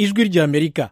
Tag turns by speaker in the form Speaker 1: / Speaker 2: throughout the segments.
Speaker 1: ijwi ry'amerika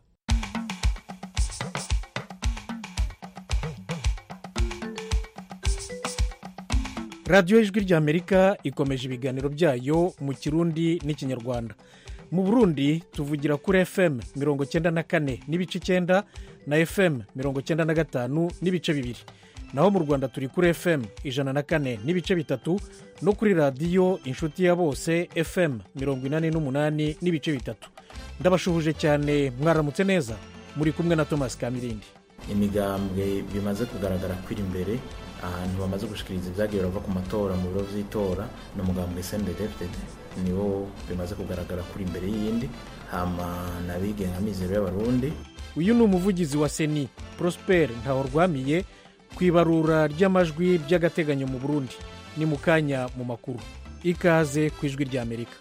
Speaker 1: radiyo ijwi ry'amerika ikomeje ibiganiro byayo mu kirundi n'ikinyarwanda mu burundi tuvugira kuri fm mirongo cyenda na kane n'ibice icyenda na fm mirongo cyenda na gatanu n'ibice bibiri naho mu rwanda turi kuri fm ijana na kane n'ibice bitatu no kuri radiyo inshuti ya bose fm mirongo inani n'umunani n'ibice bitatu ndabashuhuje cyane mwaramutse neza muri kumwe na thomas kamirindi
Speaker 2: imigambwe bimaze kugaragara kwiri imbere ahantu bamaze gushikiriza ibyagiye barava ku matora mu biro by'itora ni umugambwe sendedefded niwo bimaze kugaragara kuri imbere y'iyindi hama nabigenga mizero y'abarundi
Speaker 1: uyu ni umuvugizi wa seni prosper ntahorwamiye ku ibarura ry'amajwi by'agateganyo mu burundi ni mu kanya mu makuru ikaze ku ijwi ry'amerika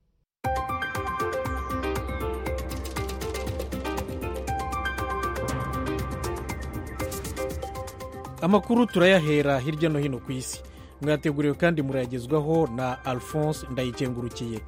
Speaker 1: amakuru turayahera hirya no hino ku isi mwateguriwe kandi murayagezwaho na alphonse ndayikengurukiye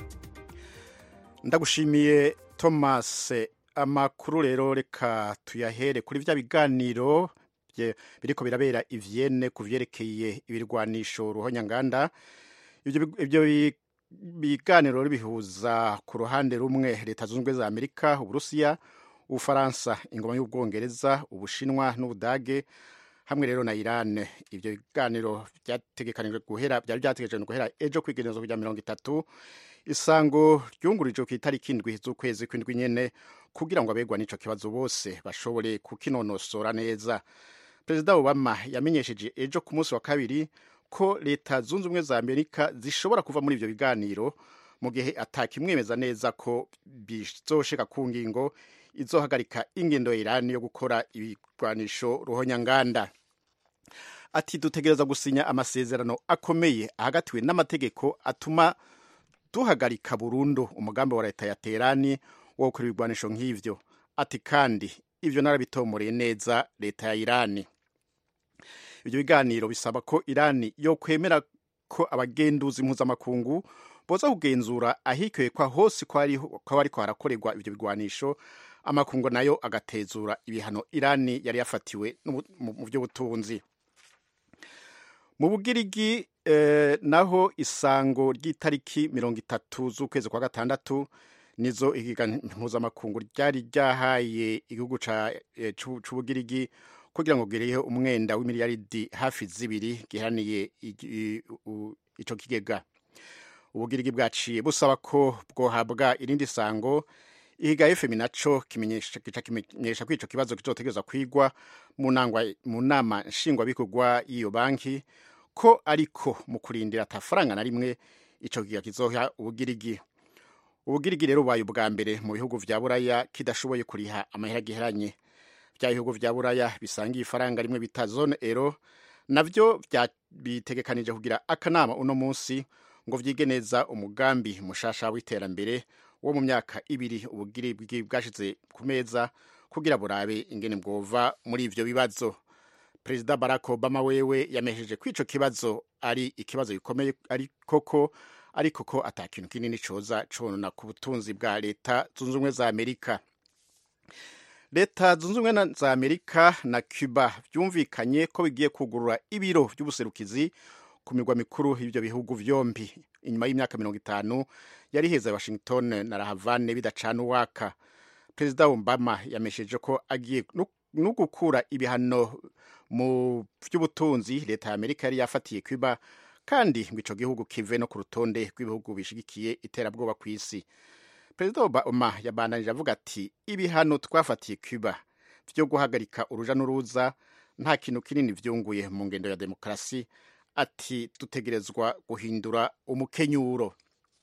Speaker 3: ndagushimiye thomas amakuru rero reka tuyahere kuri bya biganiro biriko birabera ivyene ku vyerekeye ibirwanisho ruhonyanganda ibyo biganiro bihuza ku ruhande rumwe leta zunze ubumwe za amerika uburusiya ubufaransa ingoma y'ubwongereza ubushinwa n'ubudage hamwe rero na Iran ibyo biganiro byategekanijwe guhera byari byategekanijwe guhera ejo kwigerezo kujya mirongo itatu isango ryungurijwe ku itariki indwi z'ukwezi kw'indwi nyene kugira ngo abegwa n'ico kibazo bose bashobore kukinonosora neza perezida obama yamenyesheje ejo ku munsi wa kabiri ko leta zunze ubumwe za amerika zishobora kuva muri ibyo biganiro mu gihe atakimwemeza neza ko bizoshika ku ngingo izohagarika ingendo ya Iran yo gukora ibigwanisho ruhonyanganda ati dutegereza gusinya amasezerano akomeye ahagatiwe n'amategeko atuma duhagarika burundu umugambi wa leta ya terani wo gukora ibigwanisho nk'ivyo ati kandi ivyo narabitomoreye neza leta ya irani ibyo biganiro bisaba ko irani yo kwemera ko abagenduzi mpuzamakungu boza kugenzura ahikekwa hose ko hariko harakorerwa ivyo bigwanisho amakungu nayo agatezura ibihano irani yari yafatiwe mu by'ubutunzi mu bugirigi eh, naho isango ry'itariki mirongo itatu z'ukwezi kwa gatandatu nizo igiga mpuzamakungu ryari ryahaye igihugu c'ubugirigi kugira ngo gireho umwenda w'imiliyaridi hafi zibiri giharaniye ico kigega ubugirigi bwaciye busaba ko bwohabwa irindi sango ihiga fm naco kimenyesha ko ico kibazo kizotegerezwa kwigwa mu nama nshingwabikorwa y'iyo banki ko ariko mu kurindira atafaranga na rimwe ico kiga kizoha ubugirigi ubugirigi rero bubaye ubwa mbere mu bihugu vya buraya kidashoboye kuriha amahera giheranye vya bihugu vya buraya bisangiye ifaranga rimwe bita zone ero navyo bitegekanije kugira akanama uno munsi ngo vyige neza umugambi mushasha w'iterambere wo mu myaka ibiri ubugirigi bwashize ku meza kugira burabe ingene bwova muri ivyo bibazo perezida barack obama wewe yamesheje ko ico kibazo ari ikibazo gikomeye koko ariko ko ata kintu kinini coza conona ku butunzi bwa leta zunze ubumwe za amerika leta zunze ubumwe za amerika na cuba byumvikanye ko bigiye kugurura ibiro by'ubuserukizi ku mirwa mikuru y'ibyo bihugu vyombi inyuma y'imyaka mirongo itanu yari heza washington na rahavane bidacana uwaka perezida obama yamesheje ko agiye no gukura ibihano mu by'ubutunzi leta ya amerika yari yafatiye cuba kandi ngo ico gihugu kive no ku rutonde rw'ibihugu bishigikiye iterabwoba ku isi perezida obama yabandanije avuga ati ibihano twafatiye cuba vyo guhagarika uruja n'uruza nta kintu kinini vyunguye mu ngendo ya demokarasi ati dutegerezwa guhindura umukenyuro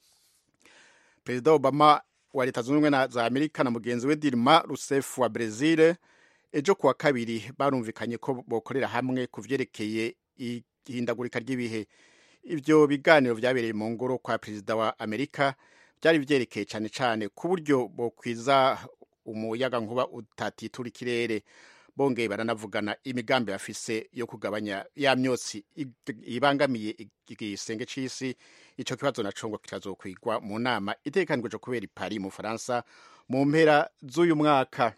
Speaker 3: perezida obama wa leta zunze ubumwe za amerika na mugenzi we dilma rousseff wa brezil ejo kuwa kabiri barumvikanye ko bokorera hamwe ku vyerekeye ihindagurika ry'ibihe ivyo biganiro vyabereye mu ngoro kwa perezida wa amerika byari vyerekeye cane cane ku buryo bokwiza umuyaga nkuba utatitura ikirere bongeye baranavugana imigambi bafise yo kugabanya ya myotsi ibangamiye igisenge c'isi ico kibazo naco ngo kitazokwigwa mu nama itegekanijwe kubera i Paris mu Faransa mu mpera z'uyu mwaka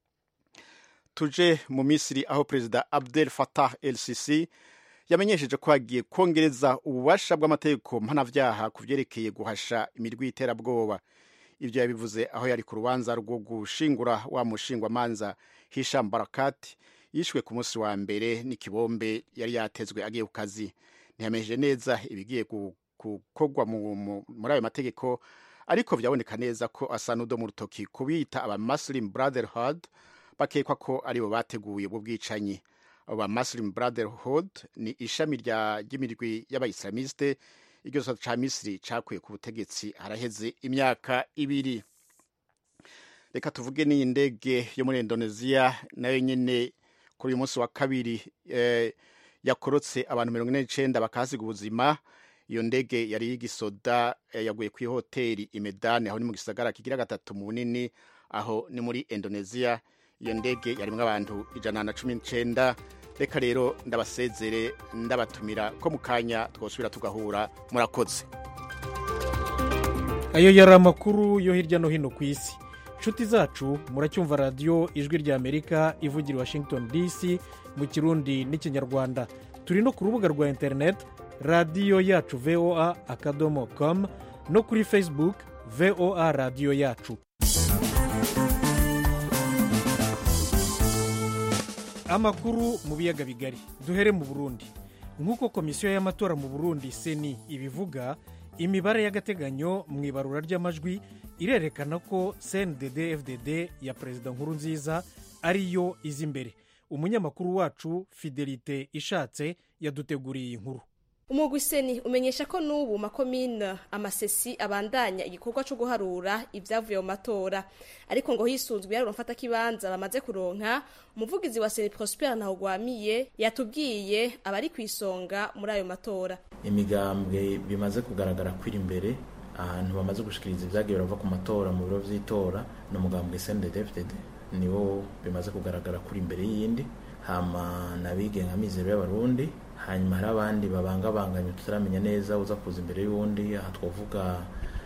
Speaker 3: tuje mu Misiri aho perezida Abdel Fattah el-Sisi yamenyesheje ko hagiye kongereza ububasha bw'amategeko mpanavyaha ku vyerekeye guhasha imirwi y'iterabwoba ivyo yabivuze aho yari ku rubanza rwo gushingura wa mushingwamanza Hisham Barakat yishwe ku munsi wa mbere n'ikibombe yari yatezwe agiye ku kazi ntiyamenyesheje neza ibigiye gukorwa muri ayo mategeko ariko vyaboneka neza ko asa n'udo mu rutoki kubita aba Muslim Brotherhood bakekwa ko aribo bateguye ubwo bwicanyi aba Muslim Brotherhood ni ishami ry'imirwi y'abayislamiste iryo sota ca Misiri cakuye ku butegetsi haraheze imyaka ibiri reka tuvuge n'iyi ndege yo muri Indonesia nayo nyene kuri uyu munsi wa kabiri eh, yakorotse abantu mirongo ine n'icenda bakahasiga ubuzima iyo ndege yari y'igisoda eh, yaguye ku ihoteli imedani aho ni mu gisagara kigira gatatu mu bunini aho ni muri Indonesia iyo ndege yarimwo abantu ijana na cumi n'icenda reka rero ndabasezere ndabatumira ko mu kanya twosubira tugahura murakoze
Speaker 1: ayo yari amakuru yo hirya no hino ku isi nshuti zacu muracyumva radiyo ijwi rya amerika ivugira i washington dc mu kirundi n'ikinyarwanda turi no ku rubuga rwa interineti radiyo yacu voa akadomo com no kuri facebook voa radiyo yacu amakuru mu biyaga bigari duhere mu burundi nk'uko komisiyo y'amatora mu burundi seni ibivuga imibare y'agateganyo mu ibarura ry'amajwi irerekana ko cndd fdd ya perezida nkuru nziza ariyo iza imbere umunyamakuru wacu fidelite ishatse yaduteguriye inkuru
Speaker 4: umugwi seni umenyesha ko n'ubu makomine amasesi abandanya igikorwa cyo guharura ibyavuye mu matora ariko ngo hisunzwe yarura mfatakibanza bamaze kuronka umuvugizi wa seni prosper ntawugwamiye yatubwiye abari ku isonga muri ayo matora
Speaker 2: imigambwe bimaze kugaragara kwiri imbere ahantu bamaze gushikiriza ibyagiye barava ku matora mu biro vy'itora ni umugambwe cndd niwo bimaze kugaragara kuri imbere y'iyindi hama nabigenga mizero y'abarundi hanyuma hari abandi babangabanganye tutaramenya neza uza kuza imbere y'uwundi aha twavuga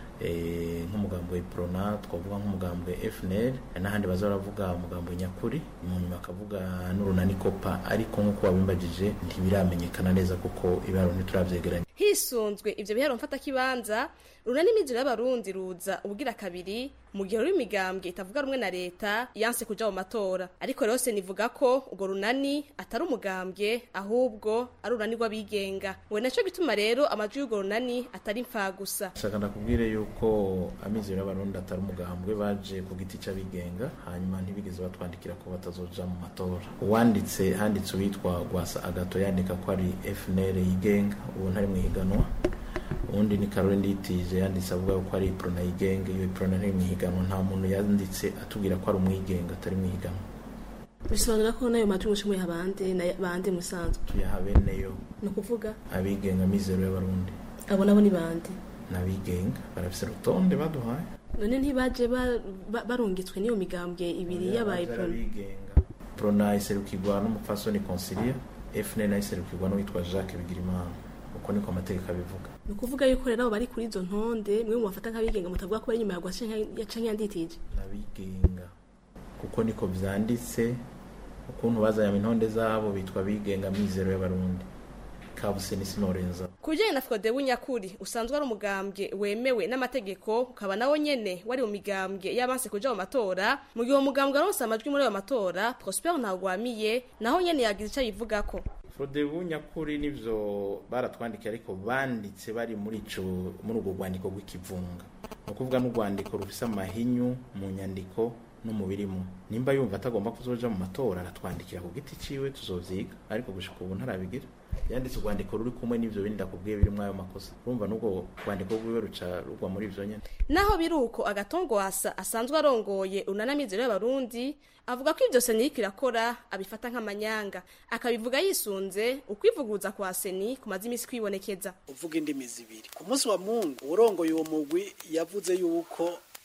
Speaker 2: nk'umugambwe iprona twavuga nk'umugambwe fnl n'ahandi baza baravuga umugambwe nyakuri mu nyuma akavuga n'urunani kopa ariko nk'uko wabimbagije ntibiramenyekana neza kuko ibiharuro ntituravyegeranya
Speaker 4: hisunzwe ivyo biharuro mfatakibanza runani imiziro y'abarundi ruza ubugira kabiri mu gihe ruri imigambwe itavuga rumwe na leta yanse kuja mu matora ariko rero nivuga ko urwo runani atari umugambwe ahubwo ari urunani rw'abigenga we naco gituma rero amajwi y'urwo runani atari mfa gusa
Speaker 2: shaka ndakubwire yuko amizero y'abarundi atari umugambwe baje ku giti c'abigenga hanyuma ntibigeze batwandikira ko batazoja mu matora uwanditse handitse uwitwa gwasa agato yandika ko ari fnl yigenga ubu ntari mu higanwa ubundi ni karori nditije yanditse avuga ko ari iprona yigenga iyo iprona ntari mu higanwa nta muntu yanditse atubwira ko ari umwigenga atari mu higanwa
Speaker 4: bisobanura ko nayo majwi mushimuye abandi na bandi musanzwe
Speaker 2: tuyaha beneyo
Speaker 4: ni ukuvuga
Speaker 2: abigenga mizero y'abarundi
Speaker 4: abo nabo ni bandi
Speaker 2: n'abigenga barafise urutonde baduhaye
Speaker 4: none ntibaje barungitswe n'iyo migambwe ibiri y'abaye
Speaker 2: abigenga prona iserukirwa n'umupfasoni consilia fn nayo iserukirwa n'uwitwa jacques bigirimana uko niko amategeko abivuga
Speaker 4: ni ukuvuga yuko rero abo bari kuri izo ntonde mwe mubafata nk'abigenga mutavuga ko bari inyuma ya gwasa canke yanditije
Speaker 2: n'abigenga kuko niko vyanditse ukuntu bazanye intonde zabo bitwa abigenga mizero y'abarundi kabuseni sinorenza
Speaker 4: ku bijyanye na frodebu nyakuri usanzwe ari umugambwe wemewe n'amategeko ukaba nawo nyene wari mu migambwe y'abanse kuja mu matora mu gihe uwo mugambwe aronse amajwi muri ayo matora prosper ntagwamiye naho nyene yagize ico yivugako
Speaker 2: frodebu nyakuri nivyo baratwandikiye ariko banditse bari muri ico muri urwo rwandiko rw'ikivunga ni ukuvuga n'urwandiko rufise amahinyu mu nyandiko no mu birimo nimba yumva atagomba kuzoja mu matora aratwandikira ku giti ciwe tuzovyiga ariko gushika ubu ntarabigira yanditse urwandiko ruri kumwe n'ivyo bindi ndakubwiye birimwo ayo makosa urumva n'ubwo rwandiko rwiwe ruca rugwa muri ivyo nyene
Speaker 4: naho biri uko agatongwasa asanzwe arongoye unanamizero y'abarundi avuga ko ivyo seni iriko irakora abifata nk'amanyanga akabivuga yisunze ukwivuguruza kwa seni kumaze imisi kwibonekeza
Speaker 5: uvuga indimi zibiri ku munsi wa mungu urongoye uwo mugwi yavuze yuko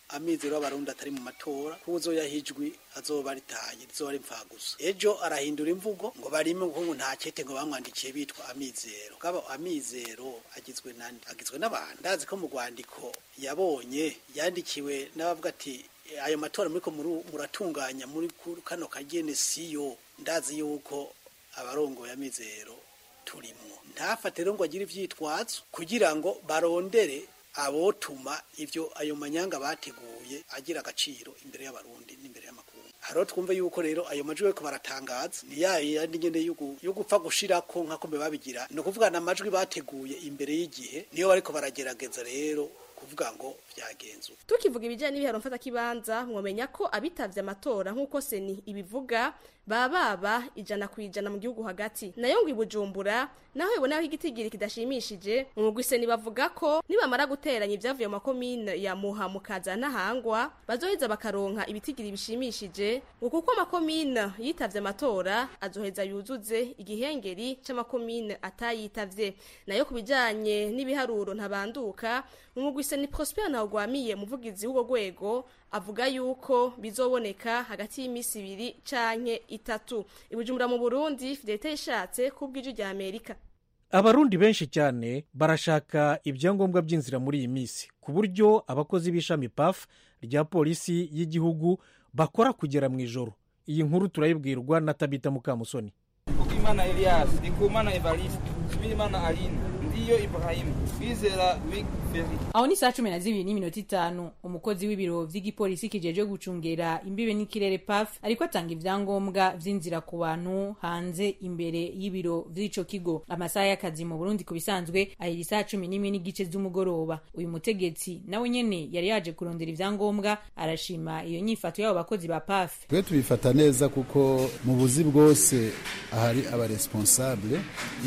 Speaker 5: amizero y'abarundi atari mu matora ko uzoyahijwi azoba ritaye rizoba ari gusa ejo arahindura imvugo ngo barime ngo nta kete ngo bamwandikiye bitwa amizero kaba amizero agizwe nande agizwe n'abantu ndazi ko mu rwandiko yabonye yandikiwe n'abavuga ati ayo matora muriko muratunganya muri kano kagene siyo ndazi yuko abarongoye amizero turimo ntafate rero ngo agire ivyitwazo kugira ngo barondere abotuma ivyo ayo manyanga bateguye agira agaciro imbere y'abarundi n'imbere y'amakungu haro twumve yuko rero ayo majwi bariko baratangaza ni ya yandi nyene yo gupfa gushirako nk'ako mbe babigira ni ukuvuga na amajwi bateguye imbere y'igihe niyo bariko baragerageza rero kuvuga ngo byagenzuwe
Speaker 4: tukivuga ibijyanye n'ibiharo mfatakibanza mwamenya ko abitavye amatora nk'uko seni ibivuga baba baba ijana ku ijana mu gihugu hagati nayo ngo ibujumbura naho ibonaho igitigiri kidashimishije mu mugwi seni bavuga ko nibamara guteranya ibyavuye mu makomine ya muha mukaza n'ahangwa bazoheza bakaronka ibitigiri bishimishije ngo kuko amakomine yitavye amatora azoheza yuzuze igihengeri c'amakomine atayitavye nayo ku bijanye n'ibiharuro ntabanduka mu mugwi seni prosper ntawugwamiye muvugizi w'ubwo rwego avuga yuko bizoboneka hagati y'imisi ibiri canke itatu ibujumbura mu burundi fidelite yishatse kubw'ijwi rya amerika
Speaker 1: abarundi benshi cyane barashaka ibyangombwa by'inzira muri iyi minsi ku buryo abakozi b'ishami paf rya polisi y'igihugu bakora kugera mu ijoro iyi nkuru turayibwirwa na tabita mukamusoni
Speaker 6: ukimana elias ndikumana evariste subirimana aline ndiyo ibrahimu wizera wig feri
Speaker 7: aho ni saa cumi na zibiri n'iminota itanu umukozi w'ibiro vy'igipolisi kijejwe gucungera imbibe n'ikirere paf ariko atanga ivyangombwa vy'inzira ku bantu hanze imbere y'ibiro vy'ico kigo amasaha y'akazi mu burundi ku bisanzwe ahera isaa cumi n'imwe n'igice z'umugoroba uyu mutegetsi nawe nyene yari yaje kurondera ivyangombwa arashima iyo nyifato y'abo bakozi ba paf
Speaker 8: twe tubifata neza kuko mu buzi bwose ahari abaresponsable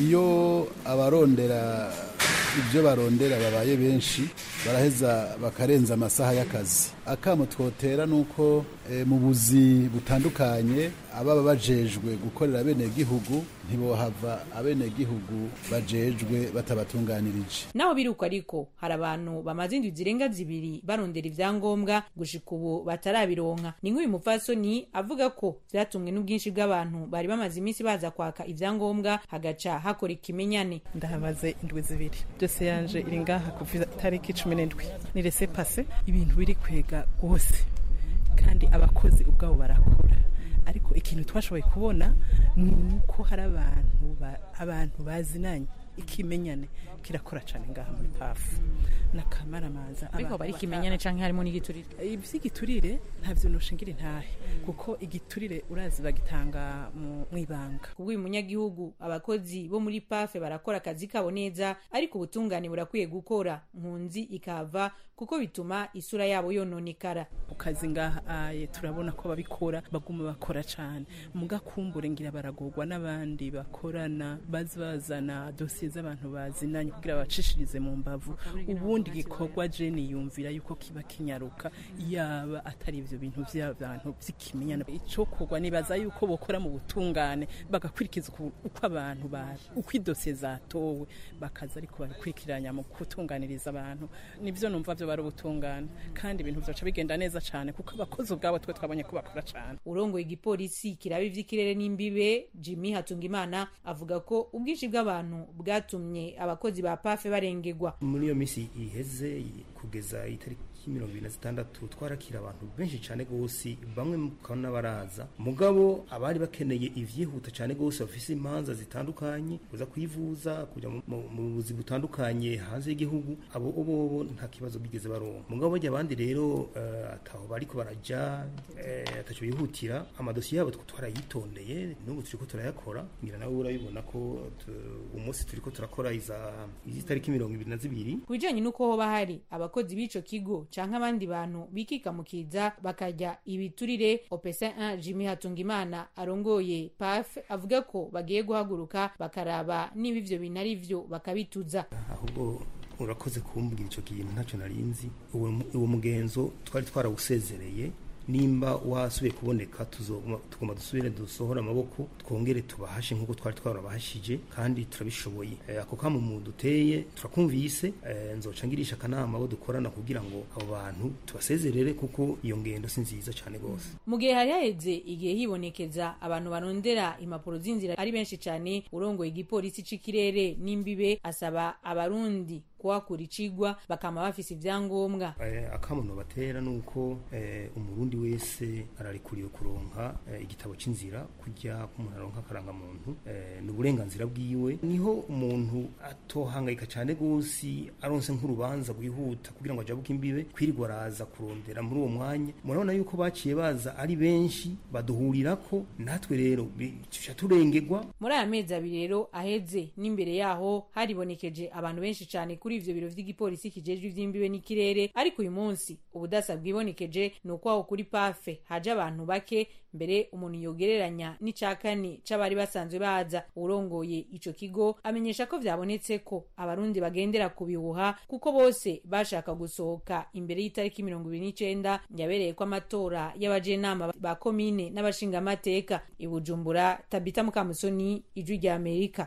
Speaker 8: iyo abarondera ibyo barondera babaye benshi baraheza bakarenza amasaha y'akazi akamo twotera ni uko e, mu buzi butandukanye ababa bajejwe gukorera bene gihugu ntibohava abene gihugu bajejwe batabatunganirije
Speaker 7: naho biruko ariko hari abantu bamaze indwi zirenga zibiri barondera ivyangombwa gushika ubu batarabironka ni nk'uyu mupfasoni avuga ko vyatumwe n'ubwinshi bw'abantu bari bamaze iminsi baza kwaka ivyangombwa hagaca hakora ikimenyane
Speaker 9: ndahamaze indwi zibiri byose yanje iri ngaha kuva itariki cumi n'indwi ni rese pase ibintu biri kwega rwose kandi abakozi ubwabo barakora ariko ikintu twashoboye kubona ni uko hari abantu abantu bazinanye ikimenyane kirakora cyane ngaha muri pafu n'akamaramaza
Speaker 7: ariko bari ikimenyane canke harimo n'igiturire
Speaker 9: ivy'igiturire ntavyo noshingira intahe kuko igiturire urazi bagitanga mu ibanga
Speaker 7: kubw'uyu munyagihugu abakozi bo muri pafe barakora akazi kabo neza ariko ubutungane burakwiye gukora nkunzi ikava kuko bituma isura yabo yononekara
Speaker 9: ku kazi ngaha aye turabona ko babikora baguma bakora cane mugakumbure ngira baragorwa n'abandi bakorana bazi bazana dosiye z'abantu bazinanye kugira babacishirize mu mbavu ubundi gikorwa jeni yumvira yuko kiba kinyaruka yaba atari ivyo bintu vy'abantu vy'ikimenyana ico kugwa nibaza yuko bokora mu butungane bagakurikiza uko abantu bari uko idosiye zatowe bakaza ariko barakurikiranya mu gutunganiriza abantu nivyo numva vyo bari ubutungane kandi ibintu vyoca bigenda neza cane kuko abakozi ubwabo twe twabonye ko bakora cane
Speaker 7: urongoye igipolisi kiraba ivy'ikirere n'imbibe jimmy hatungimana avuga ko ubwinshi bw'abantu bwatumye abakozi ba pafe barengegwa
Speaker 10: muri iyo minsi iheze kugeza itariki mirongo ibiri na zitandatu twarakira abantu benshi cyane rwose bamwe mukabona baraza mugabo abari bakeneye ivyihuta cyane rwose bafise imanza zitandukanye kuza kwivuza kuja mu buzi butandukanye hanze y'igihugu abo bobo nta kibazo bigeze baronka mugabo bajya abandi rero uh, ataho bariko baraja uh, ataco bihutira amadosiye yabo twarayitondeye n'ubu turiko turayakora ngira nawe urabibona ko umunsi turiko turakora iza izitariki mirongo ibiri na zibiri
Speaker 7: ku bijanye n'uko hoba hari abakozi b'ico kigo canke abandi bantu bikikamukiza bakarya ibiturire opesa 1 jimmy hatungimana arongoye paf avuga ko bagiye guhaguruka bakaraba niba ivyo bintu ari vyo bakabituza
Speaker 10: ahubwo urakoze kumbwira ico kintu ntacyo narinzi uwo mugenzo twari twarawusezereye nimba wasubiye kuboneka tugomba dusubire dusohore amaboko twongere tubahashe nk'uko twari twarabahashije kandi turabishoboye ako kamo mu duteye turakumvise nzoca ngirisha akanama abo dukorana kugira ngo abo bantu tubasezerere kuko iyo ngendo si nziza cyane rwose
Speaker 7: mu gihe hari haheze igihe hibonekeza abantu barondera impapuro z'inzira ari benshi cyane urongoye igipolisi c'ikirere n'imbibe asaba abarundi kuhakura icigwa bakama bafise ivyangombwa
Speaker 10: akamuno batera nuko umurundi wese ararikuriwe kuronka igitabo c'inzira kujya k'umuntu aronka akarangamuntu ni uburenganzira bwiwe niho umuntu atohangayika cane gose aronse nk'urubanza rwihuta kugira ngo ajabuke imbibe kwirirwa araza kurondera muri uwo mwanya murabona yuko baciye baza ari benshi baduhurirako natwe rero tuca turengegwa
Speaker 7: muri aya mezi abiri rero aheze n'imbere yaho haribonekeje abantu benshi cane kuri ivyo biro vy'igipolisi kijejwe ivy'imbibe n'ikirere ariko uyu munsi ubudasa bwibonekeje ni uko aho kuri pafe haje abantu bake mbere umuntu yogereranya n'ica kane c'abari basanzwe baza urongoye ico kigo amenyesha ko vyabonetse ko abarundi bagendera ku bihuha kuko bose bashaka gusohoka imbere y'itariki mirongo ibiri n'icenda yabereye ko amatora y'abajenama ba komine n'abashingamateka i bujumbura tabita mukamusoni ijwi rya amerika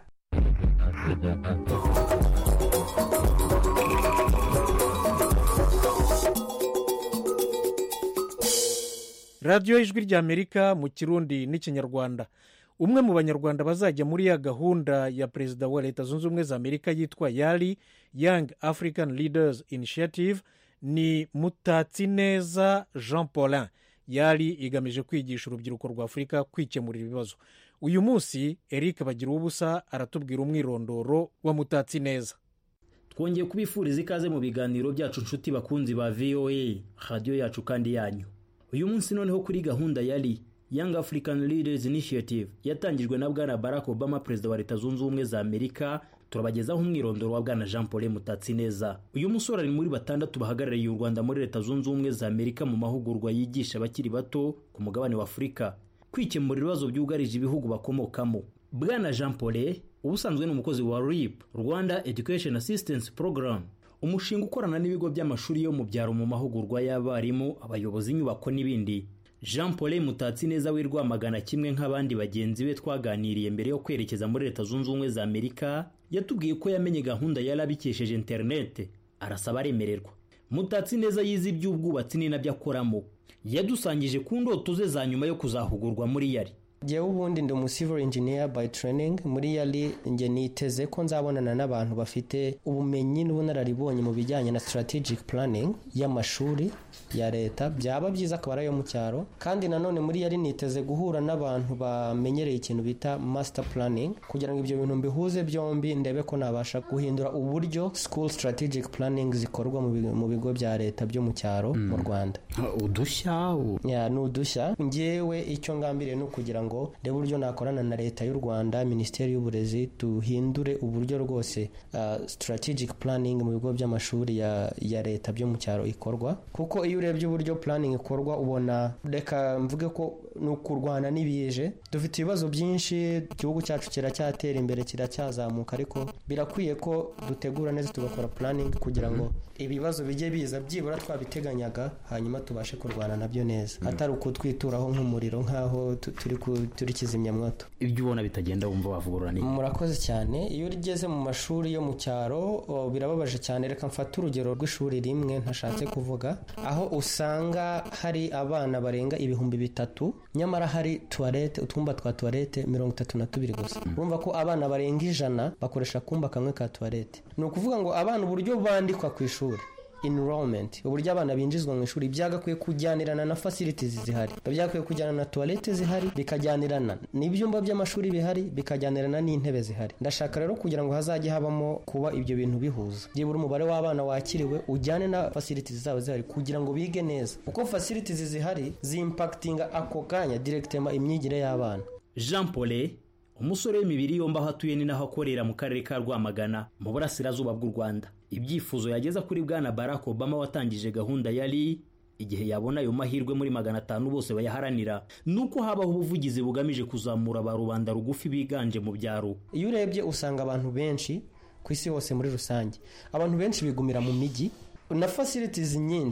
Speaker 1: radiyo ijwi ry'amerika mu kirundi n'ikinyarwanda umwe mu banyarwanda bazajya muri ya gahunda ya perezida wa leta zunze ubumwe za amerika yitwa yari young african leaders initiative ni mutatsineza jean paulin yari igamije kwigisha urubyiruko rwa afurika kwikemurira ibibazo uyu munsi eric bagira ubusa aratubwira umwirondoro wa mutatsineza
Speaker 11: twongeye kubifuriza ikaze mu biganiro byacu nshuti bakunzi ba voa radiyo yacu kandi yanyu uyu munsi noneho kuri gahunda yari young african leaders initiative yatangijwe na bwana barack obama perezida wa leta zunze ubumwe za amerika turabagezaho umwirondoro wa bwana jean paul mutatsineza uyu musore ari muri batandatu bahagarariye u rwanda muri leta zunze ubumwe za amerika mu mahugurwa yigisha abakiri bato ku mugabane wa afurika kwikemura ibibazo byugarije ibihugu bakomokamo bwana jean paul ubusanzwe ni umukozi wa rip rwanda education assistance program umushinga ukorana n'ibigo by'amashuri yo mu byaro mu mahugurwa y'abarimu abayobozi inyubako n'ibindi jean paul mutatsi neza w'i rwamagana kimwe nk'abandi bagenzi be twaganiriye mbere yo kwerekeza muri leta zunze ubumwe za amerika yatubwiye ko yamenye gahunda yari abikesheje interinete arasaba aremererwa mutatsi neza yize iby'ubwubatsi ni nabyo akoramo yadusangije ku ndoto ze za nyuma yo kuzahugurwa muri yari
Speaker 12: njyewe ubundi ndi umu civil engineer by training muri yari njye niteze ko nzabonana n'abantu bafite ubumenyi n'ubunararibonye mu bijyanye na strategic planning y'amashuri ya leta byaba byiza akaba ari ayo mu cyaro kandi nanone muri yari niteze guhura n'abantu bamenyereye ikintu bita master planning kugira ngo ibyo bintu mbihuze byombi ndebe ko nabasha guhindura uburyo school strategic planning zikorwa mu bigo bya leta byo mu cyaro mu rwanda
Speaker 11: udushya
Speaker 12: ni udushya ngewe icyo ngambiriye ni ukugira ngo reba uburyo nakorana na leta y'u rwanda minisiteri y'uburezi duhindure uburyo rwose strategic planning mu bigo by'amashuri ya leta byo mu cyaro ikorwa kuko iyo urebye uburyo planning ikorwa ubona reka mvuge ko ni ukurwana n'ibije dufite ibibazo byinshi igihugu cyacu kiracyatera imbere kiracyazamuka ariko birakwiye ko dutegura neza tugakora planning kugira ngo ibibazo bijye biza byibura twabiteganyaga hanyuma tubashe kurwana nabyo neza atari ukutwituraho nk'umuriro nk'aho turi turi kizimyamwoto
Speaker 11: ibyo ubona bitagenda wumva wavugurura n'ibi
Speaker 12: murakoze cyane iyo ugeze mu mashuri yo mu cyaro birababaje cyane reka mfate urugero rw'ishuri rimwe ntashatse kuvuga aho usanga hari abana barenga ibihumbi bitatu nyamara hari tuwarete utwumba twa tuwarete mirongo itatu na tubiri gusa urumva ko abana barenga ijana bakoresha akumba kamwe ka tuwarete ni ukuvuga ngo abana uburyo bandikwa ku ishuri enrollment uburyo abana binjizwa mu ishuri byagakwiye kujyanirana na facilities zihari byagakwiye kujyana na toilette zihari bikajyanirana n'ibyumba by'amashuri bihari bikajyanirana n'intebe zihari ndashaka rero kugira ngo hazajye habamo kuba ibyo bintu bihuza byibura umubare w'abana wakiriwe ujyane na facilities zabo zihari kugira ngo bige neza kuko facilities zihari zimpakitinga ako kanya directement imyigire y'abana
Speaker 11: jean paul umusore w'imibiri yombi aho atuye ni naho akorera mu karere ka rwamagana mu burasirazuba bw'u rwanda ibyifuzo yageza kuri bwana barack obama watangije gahunda yari igihe yabona ayo mahirwe muri magana atanu bose bayaharanira ni uko habaho ubuvugizi bugamije kuzamura ba rubanda rugufi biganje mu byaro
Speaker 12: iyo urebye usanga abantu benshi ku isi hose muri rusange abantu benshi bigumira mu mijyi na facilities nyinshi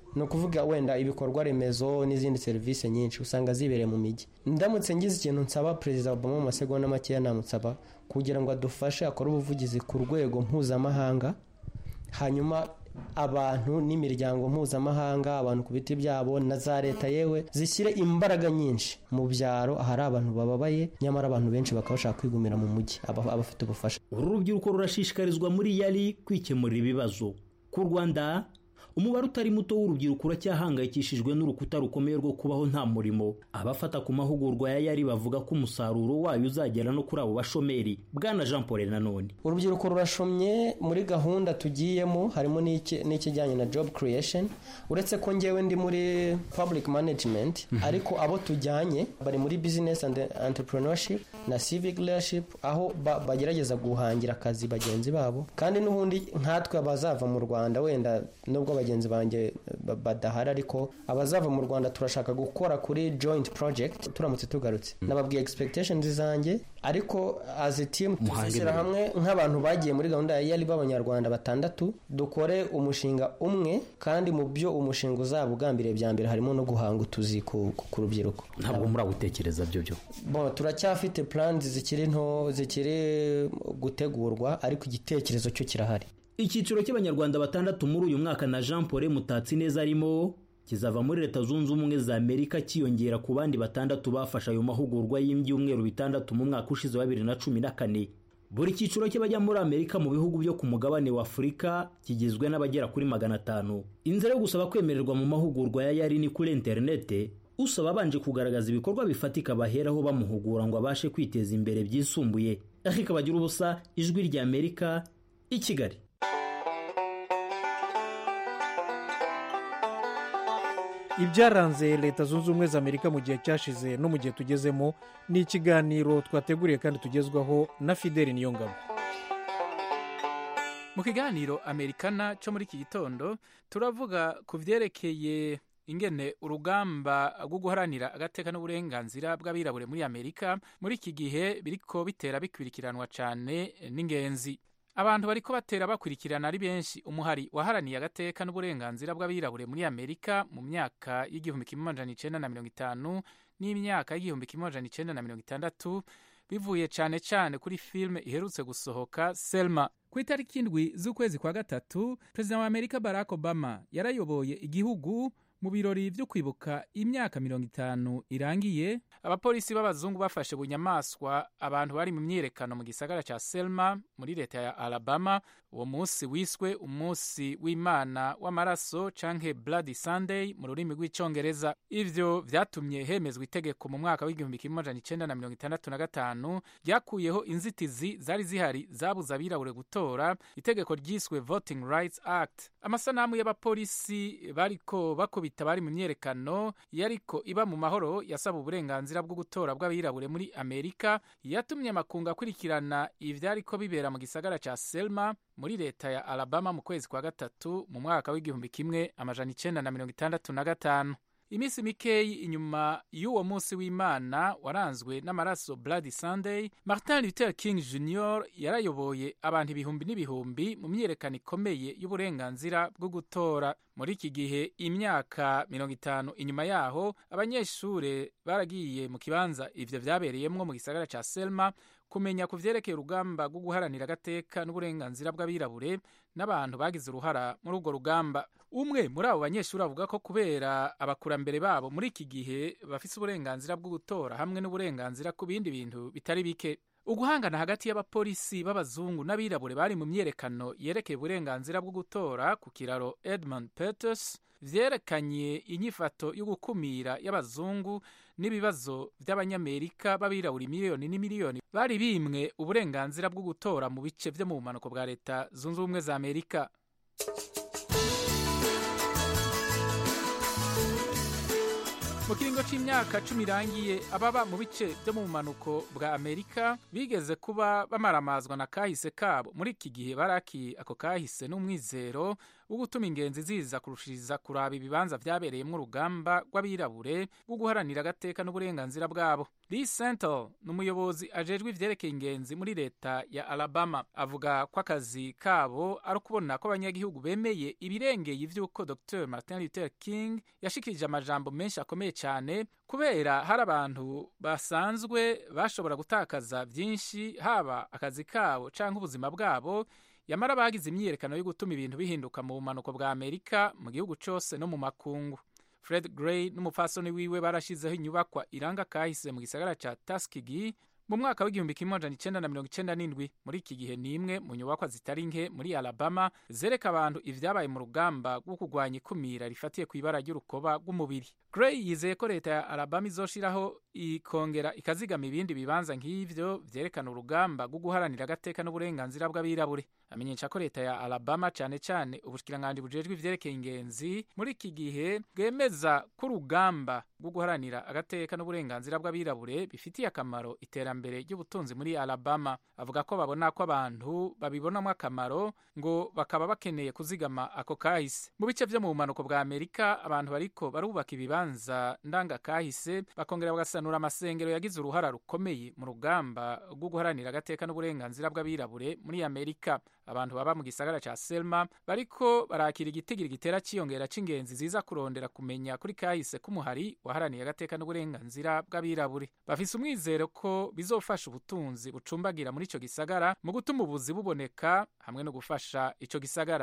Speaker 12: ni ukuvuga wenda ibikorwa remezo n'izindi serivisi nyinshi usanga zibereye mu mijyi ndamutse ngize ikintu nsaba perezida obama mu masegonda makeya namusaba kugira ngo adufashe akore ubuvugizi ku rwego mpuzamahanga hanyuma abantu n'imiryango mpuzamahanga abantu ku biti byabo na za leta yewe zishyire imbaraga nyinshi mu byaro ahari abantu bababaye nyamara abantu benshi bakaba bashaka kwigumira mu mujyi aba- abafite ubufasha
Speaker 11: uru rubyiruko rurashishikarizwa muri yari kwikemurira ibibazo ku rwanda umubare utari muto w'urubyiruko uracyahangayikishijwe n'urukuta rukomeye rwo kubaho nta murimo abafata ku mahugurwa ya yari bavuga ko umusaruro wayo uzagera no kuri abo bashomeri bwana jean paul nanone
Speaker 12: urubyiruko rurashomye muri gahunda tugiyemo harimo n'iki- n'ikijyanye na job creation uretse ko ngewe ndi muri public management ariko abo tujyanye bari muri business and entrepreneurship na civic leadership aho ba- bagerageza guhangira akazi bagenzi babo kandi n'ubundi nkatwe abazava mu rwanda wenda nubwo bagenzi banjye ba- badahari ariko abazava mu rwanda turashaka gukora kuri joint project turamutse tugarutse nababwiye expectations zanjye ariko as a team tuzishyira hamwe nk'abantu bagiye muri gahunda ya yari b'abanyarwanda batandatu dukore umushinga umwe kandi mu byo umushinga uzaba ugambiriye bya mbere harimo no guhanga utuzi ku, ku, ku rubyiruko
Speaker 11: ntabwo muragutekereza byo byo
Speaker 12: bon turacyafite plans zikiri nto zikiri gutegurwa ariko igitekerezo cyo kirahari
Speaker 11: icyiciro cy'abanyarwanda batandatu muri uyu mwaka na jean paul mutatsi neza arimo kizava muri leta zunze ubumwe za amerika cyiyongera ku bandi batandatu bafashe ayo mahugurwa y'ibyumweru bitandatu mu mwaka ushize wa bibiri na cumi na kane buri cyiciro cy'abajya muri amerika mu bihugu byo ku mugabane wa afurika kigizwe n'abagera kuri magana atanu inzira yo gusaba kwemererwa mu mahugurwa ya yari ni kuri interinete usaba abanje kugaragaza ibikorwa bifatika baheraho bamuhugura ngo abashe kwiteza imbere byisumbuye ariko bagira ubusa ijwi rya amerika i kigali
Speaker 1: ibyaranze leta zunze ubumwe za amerika mu gihe cyashize no mu gihe tugezemo ni ikiganiro twateguriye kandi tugezwaho na fideli niyongabo
Speaker 13: mu kiganiro amerikana cyo muri iki gitondo turavuga ku byerekeye ingene urugamba rwo guharanira agateka n'uburenganzira bw'abirabure muri amerika muri iki gihe biriko bitera bikurikiranwa cyane n'ingenzi abantu bariko batera bakurikirana ari benshi umuhari waharaniye agateka n'uburenganzira bw'abirabure muri amerika mu myaka y'igihumbi kimwe amajana icenda na mirongo itanu n'imyaka y'igihumbi kimwe amajana icenda na mirongo itandatu bivuye cyane cyane kuri filime iherutse gusohoka selma ku itariki indwi z'ukwezi kwa gatatu perezida wa amerika barack obama yarayoboye igihugu mu birori byo kwibuka imyaka mirongo itanu irangiye abapolisi b'abazungu bafashe bunyamaswa abantu bari mu myiyerekano mu gisagara cya selma muri leta ya alabama uwo munsi wiswe umunsi w'imana w'amaraso canke bloody sunday mu rurimi rw'icongereza ivyo vyatumye hemezwa itegeko mu mwaka w'igihumbi kimwe amajana icenda na mirongo itandatu na gatanu ryakuyeho inzitizi zari zihari zabuza abirabure gutora itegeko ryiswe voting rights act amasanamu y'abapolisi bariko bakubita bari mu myerekano yariko iba mu mahoro yasaba uburenganzira bwo gutora bw'abirabure muri amerika yatumye amakungu akurikirana ivyariko bibera mu gisagara ca selma muri leta ya alabama mu kwezi kwa gatatu mu mwaka w'igihumbi kimwe amajana icenda na mirongo itandatu na gatanu iminsi mikeyi inyuma y'uwo munsi w'imana waranzwe n'amaraso bloody sunday martin luther king jr yarayoboye abantu ibihumbi n'ibihumbi mu myiyerekano ikomeye y'uburenganzira bwo gutora muri iki gihe imyaka mirongo itanu inyuma yaho abanyeshure baragiye mu kibanza ivyo vyabereyemwo mu gisagara ca selma kumenya ku vyerekeye urugamba rwo guharanira agateka n'uburenganzira bw'abirabure n'abantu bagize uruhara muri urwo rugamba umwe muri abo banyeshuri avuga ko kubera abakurambere babo muri iki gihe bafise uburenganzira bwo gutora hamwe n'uburenganzira ku bindi bintu bitari bike uguhangana hagati y'abapolisi b'abazungu n'abirabure bari mu myerekano yerekeye uburenganzira bwo gutora ku kiraro edmund peters vyerekanye inyifato yo gukumira y'abazungu n'ibibazo by'abanyamerika b'abirabura miliyoni n'imiliyoni bari bimwe uburenganzira bwo gutora mu bice vyo mu bumanuko bwa leta zunze ubumwe za amerika mu kiringo c'imyaka cumi irangiye ababa mu bice vyo mu bumanuko bwa amerika bigeze kuba bamaramazwa na kahise kabo muri iki gihe baraki ako kahise n'umwizero wo gutuma ingenzi ziza kurushiriza kuraba ibibanza vyabereyemwo urugamba rw'abirabure rwo guharanira agateka n'uburenganzira bwabo lee sentel ni umuyobozi ajejwe ivyerekeye ingenzi muri leta ya alabama avuga ko akazi kabo ari ukubona ko abanyagihugu bemeye ibirengeye ivy'uko dr martin luther king yashikirije amajambo menshi akomeye cyane kubera hari abantu basanzwe bashobora gutakaza vyinshi haba akazi kabo canke ubuzima bwabo yamara bagize imyiyerekano yo gutuma ibintu bihinduka mu bumanuko bwa amerika mu gihugu cose no mu makungu fred gray n'umupfasoni wiwe barashizeho inyubakwa iranga kahise mu gisagara ca tuskegee mu mwaka w'igihumbi kimwe amajana icenda na mirongo icenda n'indwi muri iki gihe ni imwe mu nyubakwa zitari nke muri alabama zereka abantu ivyabaye mu rugamba rwo kurwanya ikumira rifatiye ku ibara ry'urukoba rw'umubiri gray yizeye ko leta ya alabama izoshiraho ikongera ikazigama ibindi bibanza nk'ivyo vyerekana urugamba rwo guharanira agateka n'uburenganzira bw'abirabure amenyesha ko leta ya alabama cane cane ubushikiranganji bujejwe ivyerekeye ingenzi muri iki gihe bwemeza ko urugamba rwo guharanira agateka n'uburenganzira bw'abirabure bifitiye akamaro iterambere ry'ubutunzi muri alabama avuga ko babona ko abantu babibonamo akamaro ngo bakaba bakeneye kuzigama ako kahise mu bice vyo mu bumanuko bwa amerika abantu bariko barubaka ibibanza ndangakahise bakongera bagasanura amasengero yagize uruhara rukomeye mu rugamba rwo guharanira agateka n'uburenganzira bw'abirabure muri amerika abantu baba mu gisagara ca selma bariko barakira igitigiri gitera ciyongera c'ingenzi ziza kurondera kumenya kuri kahise k'umuhari waharaniye agateka n'uburenganzira bw'abirabure bafise umwizero ko bizofasha ubutunzi bucumbagira muri ico gisagara mu gutuma ubuzi buboneka hamwe no gufasha ico gisagara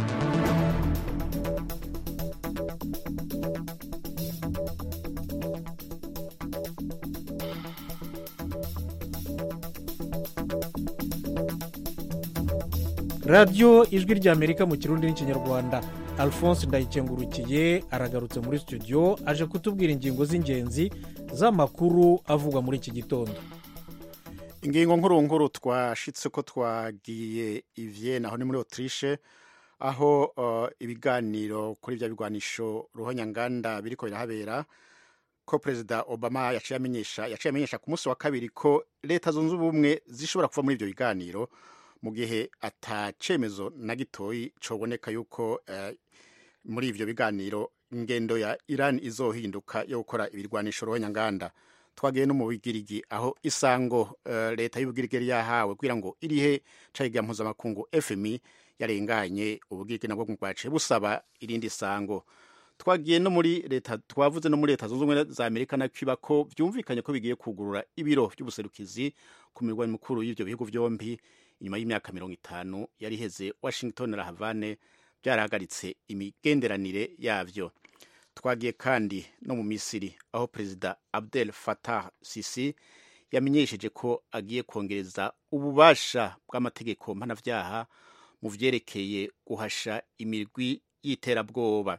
Speaker 1: radiyo ijwi ry'amerika mu kirundi n'ikinyarwanda alphonse ndayikengurukiye aragarutse muri studio aje kutubwira ingingo z'ingenzi z'amakuru avugwa muri iki gitondo
Speaker 3: ingingo nkuru nkuru twashitse ko twagiye ivye aho ni muri autriche aho uh, ibiganiro kuri bya bigwanisho ruhonyanganda biriko birahabera ko perezida obama yaciye amenyesha yaciye amenyesha ku munsi wa kabiri ko leta zunze ubumwe zishobora kuva muri ibyo biganiro mu gihe atacemezo na gitoyi coboneka yuko uh, muri ivyo biganiro ingendo ya iran izohinduka yo gukora ibirwanisho ruhonyanganda twagiye no mu bigirigi aho isango uh, leta y'ubugirigi yahawe kugira ngo irihe cayiga mpuzamakungu fmi yarenganye ubugirigi nabwo bwaciye busaba irindi sango twagiye no muri leta twavuze no muri leta zunze ubumwe za amerika na cuba ko byumvikanye ko bigiye kugurura ibiro by'ubuserukizi ku mirwa mikuru y'ivyo bihugu vyombi inyuma y'imyaka mirongo itanu yari iheze washington na havane byarahagaritse imigenderanire yavyo twagiye kandi no mu misiri aho perezida abdel fatah sisi yamenyesheje ko agiye kongereza ububasha bw'amategeko mpanavyaha mu vyerekeye guhasha imirwi y'iterabwoba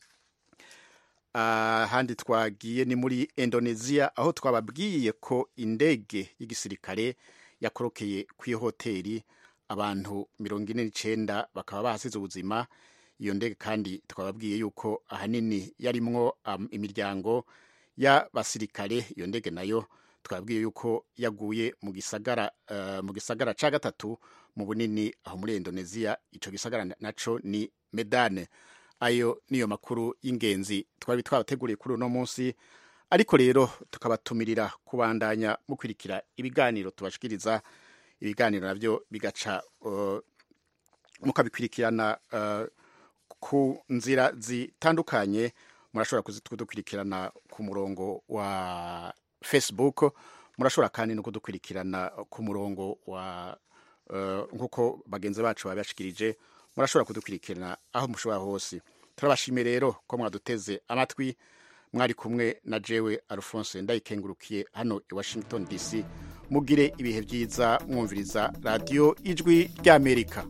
Speaker 3: ahandi uh, twagiye ni muri indonesia aho twababwiye ko indege y'igisirikare yakorokeye ku hoteli abantu mirongo ine n'icenda bakaba bahasize ubuzima iyo ndege kandi twababwiye yuko ahanini yarimwo um, imiryango y'abasirikare iyo ndege nayo twabwiye yuko yaguye mu gisagara uh, mu gisagara ca gatatu mu bunini aho muri Indonesia ico gisagara naco ni Medane ayo niyo makuru y'ingenzi twari twabateguriye kuri uno munsi ariko rero tukabatumirira kubandanya mukurikira ibiganiro tubashikiriza ibiganiro navyo bigaca uh, mukabikurikirana uh, ku nzira zitandukanye murashobora kudukurikirana ku murongo wa facebook murashobora kandi no kudukurikirana ku murongo wa uh, nk'uko bagenzi bacu babashikirije murashobora kudukurikirana aho mushobora hose turabashimiye rero ko mwaduteze amatwi mwari kumwe na jewe alphonse ndayikengurukiye hano i washington dc mugire ibihe byiza mwumviriza radiyo ijwi ry'amerika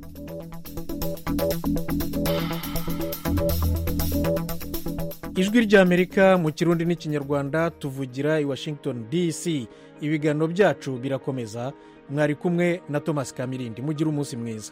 Speaker 1: ijwi ry'amerika mu kirundi n'ikinyarwanda tuvugira i washington dc ibiganiro byacu birakomeza mwari kumwe na thomas kamirindi mugire umunsi mwiza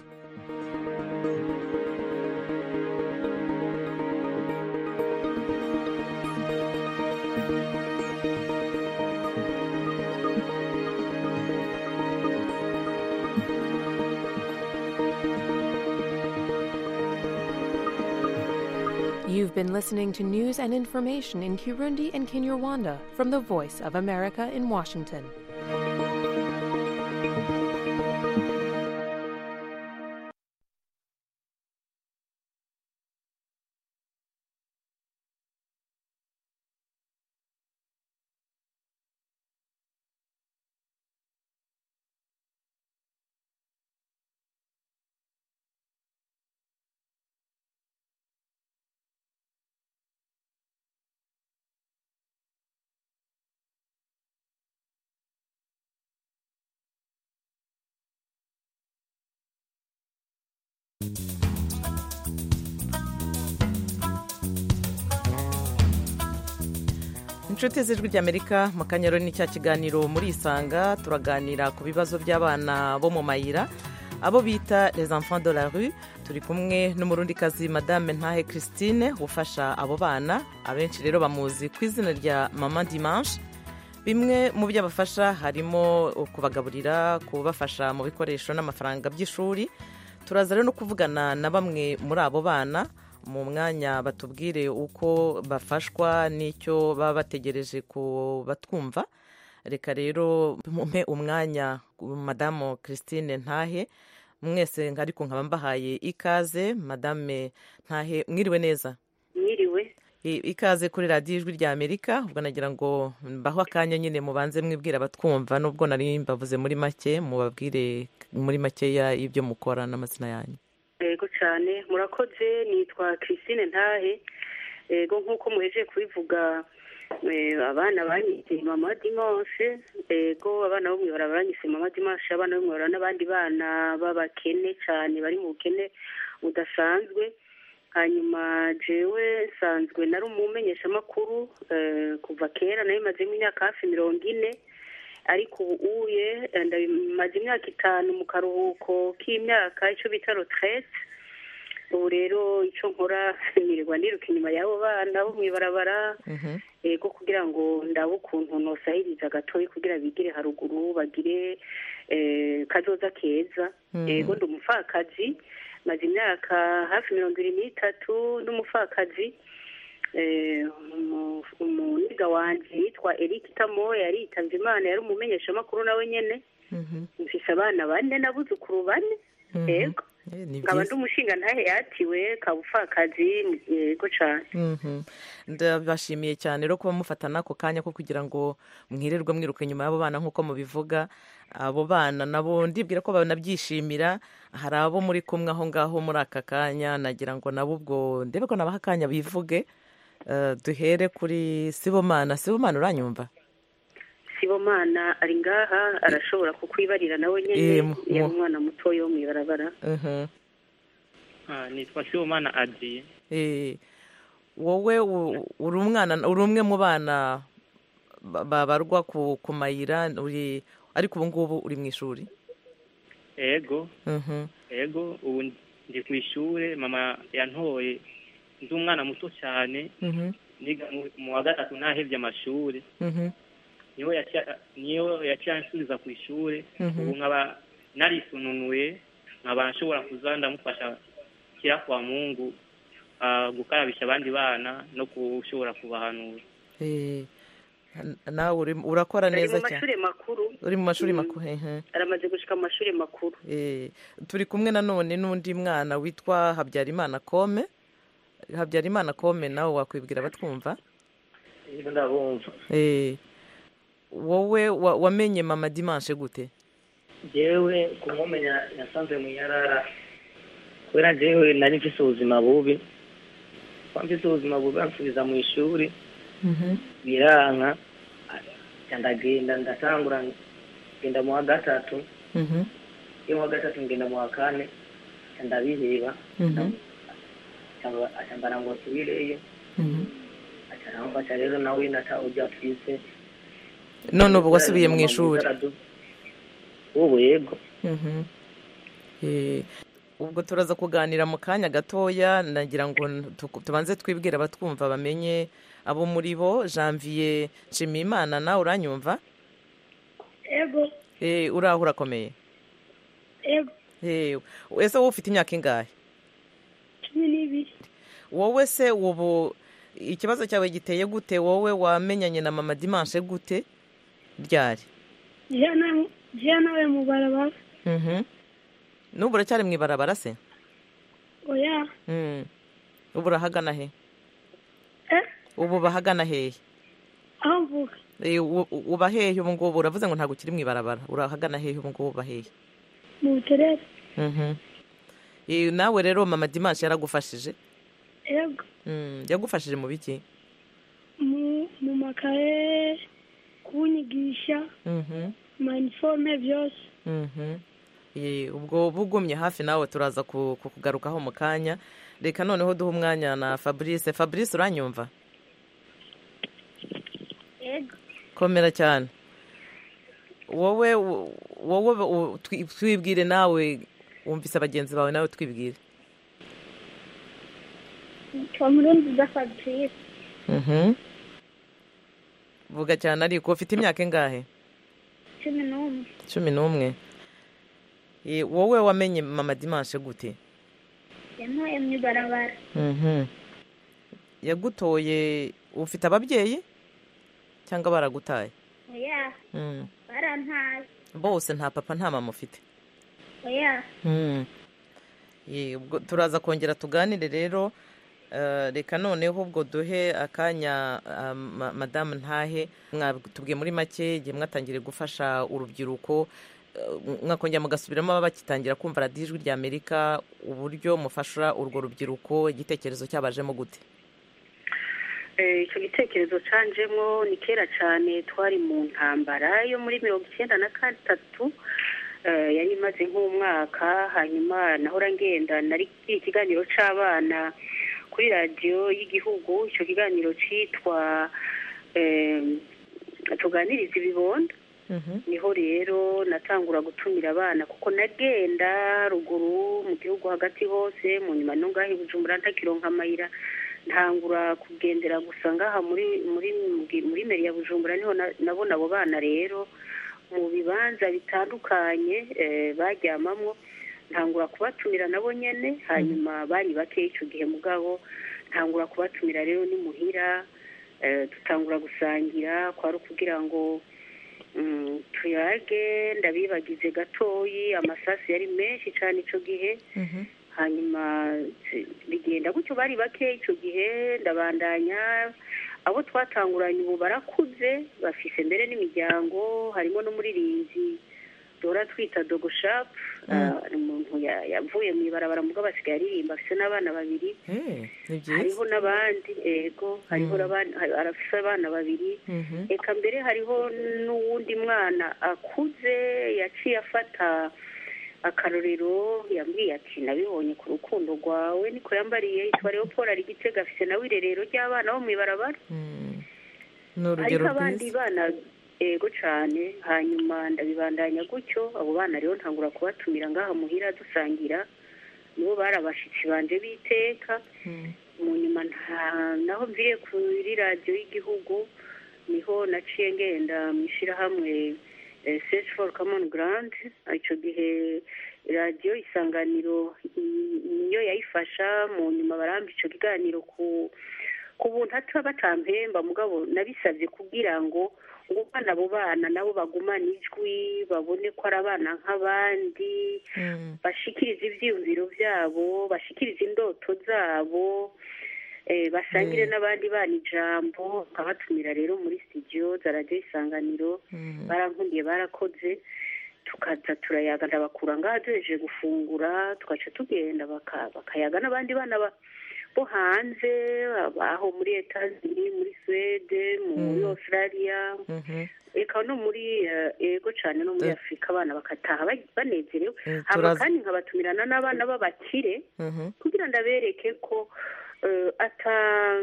Speaker 14: You've been listening to news and information in Kirundi and Kinyarwanda from the Voice of America in Washington.
Speaker 15: inshuti z'ijwi ry'amerika mu kanyaro ni cya kiganiro muri isanga turaganira ku bibazo by'abana bo mu mayira abo bita les enfants de la rue turi kumwe n'umurundikazi madame ntahe christine ufasha abo bana abenshi rero bamuzi ku izina rya mama dimanche bimwe mu byo abafasha harimo kubagaburira kubafasha mu bikoresho n'amafaranga by'ishuri turaza rero no kuvugana na bamwe muri abo bana mu mwanya batubwire uko bafashwa n'icyo baba bategereje ku batwumva reka rero mumpe umwanya madamu christine ntahe mwese ariko nkaba mbahaye ikaze madame ntahe mwiriwe neza
Speaker 16: mwiriwe
Speaker 15: ikaze kuri radiyo ijwi rya amerika ubwo nagira ngo mbaho akanya nyine mubanze mwibwira abatwumva nubwo nari mbavuze muri make mubabwire muri makeya ibyo mukora n'amazina yanyu
Speaker 16: yego cyane murakoze nitwa christine ntahe yego nk'uko muheje kubivuga abana banyise mama dimanche yego abana bo mwibara banyise mama dimanche abana bo mwibara n'abandi bana b'abakene cyane bari mu bukene budasanzwe hanyuma jewe nsanzwe nari umumenyeshamakuru kuva kera nayo imazemo imyaka hafi mirongo ine ariko ubu uye maze imyaka itanu mu karuhuko k'imyaka icyo bita roterete ubu rero icyo nkora nirirwa niruka inyuma y'abo bana bo mu ibarabara yego kugira ngo ndabe ukuntu nosahiriza gatoya kugira bigire haruguru bagire kazoza keza yego ndi umupfakazi maze imyaka hafi mirongo irindwi n'itatu n'umupfakazi umuniga wanjye yitwa eric tamoya yaritabye imana yari umumenyeshamakuru nawe nyine mfise abana bane n'abuzukuru bane yego nkaba ndi umushinga ntahe yatiwe kabupfakazi yego cyane
Speaker 15: ndabashimiye cyane rero kuba mufata n'ako kanya ko kugira ngo mwirirwe mwiruka inyuma y'abo bana nk'uko mubivuga abo bana nabo ndibwira ko banabyishimira hari abo muri kumwe aho ngaho muri aka kanya nagira ngo nabo ubwo ndebe ko nabaha akanya bivuge duhere kuri sibomana sibomana uranyumva
Speaker 16: sibomana ari ngaha arashobora kukwibarira nawe nyine yari umwana mutoya wo mu ibarabara
Speaker 17: nitwa sibomana adiye
Speaker 15: wowe uri umwana uri umwe mu bana babarwa ku mayira ariko ubu ngubu uri mu ishuri
Speaker 17: ego ego ubu ndi ku ishuri mama yantoye ndi umwana muto cyane niga mu wa gatatu ntahebye amashuri niyo yaciye ansubiza ku ishuri ubu nkaba narisununuye nkaba nshobora kuza ndamufasha kira kwa mungu gukarabisha abandi bana no gushobora kubahanura
Speaker 15: nawe urakora neza
Speaker 16: cyane
Speaker 15: uri mu mashuri makuru
Speaker 16: aramaze gushyika mu mashuri makuru
Speaker 15: turi kumwe nanone n'undi mwana witwa habyarimana kome habyarimana kome nawe wakwibwira abatwumva
Speaker 17: ndabumva
Speaker 15: wowe wamenye mama dimanche gute
Speaker 17: yewe kumumenya yasanze mu yarara kubera njyewe nari mfise ubuzima bubi mfise ubuzima bubi bansubiza mu ishuri biranka ndagenda ndatangura ngenda mu wa gatatu iyo mu wa gatatu ngenda mu wa kane ndabiheba acambara ngo nsubireyo acaramfasha rero nawe nata ujya twise
Speaker 15: none ubu wasubiye mu ishuri
Speaker 17: ubu yego
Speaker 15: ubwo turaza kuganira mu kanya gatoya nagira ngo tubanze twibwire abatwumva bamenye abo muri bo janvier nshimiyimana nawe uranyumva
Speaker 18: ego
Speaker 15: uraho urakomeye
Speaker 18: ego
Speaker 15: ese wowe ufite imyaka ingahe
Speaker 18: cumi n'ibiri
Speaker 15: wowe se ubu ikibazo cyawe giteye gute wowe wamenyanye na mama dimanche gute ryari
Speaker 18: jiya nawe mu barabara
Speaker 15: Mhm. n'ubu uracyari mu ibarabara se
Speaker 18: oya
Speaker 15: Mm. ubu urahagana he
Speaker 18: Eh?
Speaker 15: ubu bahagana hehe
Speaker 18: aho mvuga
Speaker 15: Eh, u- u- uba hehe ubu ngubu uravuze ngo ntabwo ukiri mu ibarabara urahagana hehe ubu ngubu uba hehe
Speaker 18: mu buterere
Speaker 15: Mhm. Eh, nawe rero mama dimanche yaragufashije
Speaker 18: yego
Speaker 15: Mm, yagufashije mu biki
Speaker 18: mu mu makaye kunyigisha
Speaker 15: Mhm.
Speaker 18: maniforume byose
Speaker 15: Mhm. Eh, ubwo bugumye hafi nawe turaza ku- kukugarukaho mu kanya reka noneho duhe umwanya na fabrice fabrice uranyumva
Speaker 18: yego
Speaker 15: komera cyane wowe wo- wowe u- twi- twibwire nawe wumvise bagenzi bawe nawe twibwire
Speaker 18: twa murundi za fabrice
Speaker 15: Mhm. vuga cyane ariko ufite imyaka ingahe
Speaker 18: cumi n'umwe
Speaker 15: cumi n'umwe Eh, wowe wamenye mama dimanche gute
Speaker 18: yantoye mu ibarabara
Speaker 15: Mhm. yagutoye ufite ababyeyi cyangwa baragutaye
Speaker 18: oya
Speaker 15: Mm.
Speaker 18: barantaye
Speaker 15: bose nta papa nta mama ufite
Speaker 18: oya
Speaker 15: Mm. Ye, ubwo turaza kongera tuganire rero Eh, reka noneho ubwo duhe akanya ah, ma- madamu ntahe mwatubwiye muri make igihe mwatangiriye gufasha urubyiruko eh, mwakongera mugasubiramo baba bagitangira kumva radiyo ijwi rya amerika uburyo mufasha urwo rubyiruko igitekerezo cyabajemo gute
Speaker 16: Eh, icyo gitekerezo canjemo ni kera cyane twari mu ntambara yo muri mirongo icyenda na gatatu eh, yari imaze nk'umwaka hanyuma nahora ngenda nari kiri ikiganiro c'abana kuri radiyo y'igihugu icyo kiganiro cyitwa eh, tuganiriza ibibondo niho rero natangura gutumira abana kuko nagenda ruguru mu gihugu hagati hose mu nyuma no ngaho i bujumbura ntakironka amayira ntangura kugendera gusa ngaha muri muri muri meri ya bujumbura niho na- nabona abo bana rero mu bibanza bitandukanye eh, baryamamwo ntangura kubatumira nabo nyene hanyuma bari bake icyo gihe mugabo ntangura kubatumira rero ni muhira eh, dutangura gusangira kwari ukugira ngo mm, tuyage ndabibagize gatoyi amasasu yari menshi cyane icyo gihe hanyuma si- bigenda gutyo bari bake icyo gihe ndabandanya abo twatanguranye ubu barakuze bafise mbere n'imiryango harimo n'umuririmbyi duhora twita dogo shapu ni umuntu ya- yavuye mu ibarabara mugabo asigaye aririmba afise n'abana babiri
Speaker 15: Eh, ni byiza
Speaker 16: hariho n'abandi ego hariho n'abandi- hari- arafise abana babiri
Speaker 15: Mhm.
Speaker 16: reka mbere hariho n'uwundi mwana akuze yaciye afata akarorero yambwiye ati nabibonye ku rukundo rwawe niko yambariye yitwa leopold ari gitega afise nawe irerero ry'abana bo mu ibarabara
Speaker 15: ni urugero
Speaker 16: ariko abandi
Speaker 15: rwiza
Speaker 16: bana ego cyane hanyuma ndabibandanya gutyo abo bana rero ntangura kubatumira ngaha muhira dusangira nibo bari abashitsi banje b'iteka mu nyuma nta naho mviriye kuri radiyo y'igihugu niho naciye ngenda mu ishyirahamwe eh, search for common ground icyo gihe radiyo isanganiro i- niyo yayifasha mu nyuma baramba icyo kiganiro ku ku buntu ata batampemba mugabo nabisabye kugira ngo ngo abana abo bana nabo bagumane ijwi babone ko ari abana nk'abandi bashikirize ibyiyumviro byabo bashikirize indoto zabo eh, basangire n'abandi bana ijambo nkabatumira rero muri studio za radiyo isanganiro barankundiye barakoze tukaza turayaga ndabakura ngaha duhejeje gufungura tugaca tugenda baka- bakayaga n'abandi bana ba- bo hanze aho muri etazini muri suwede muri australia eka no muri eh, ego cyane no muri afurika abana bakataha ba- banezerewe
Speaker 15: Eh,
Speaker 16: hama
Speaker 15: turazi-
Speaker 16: kandi nkabatumirana n'abana b'abakire
Speaker 15: Mhm.
Speaker 16: kugira ndabereke ko eh, ata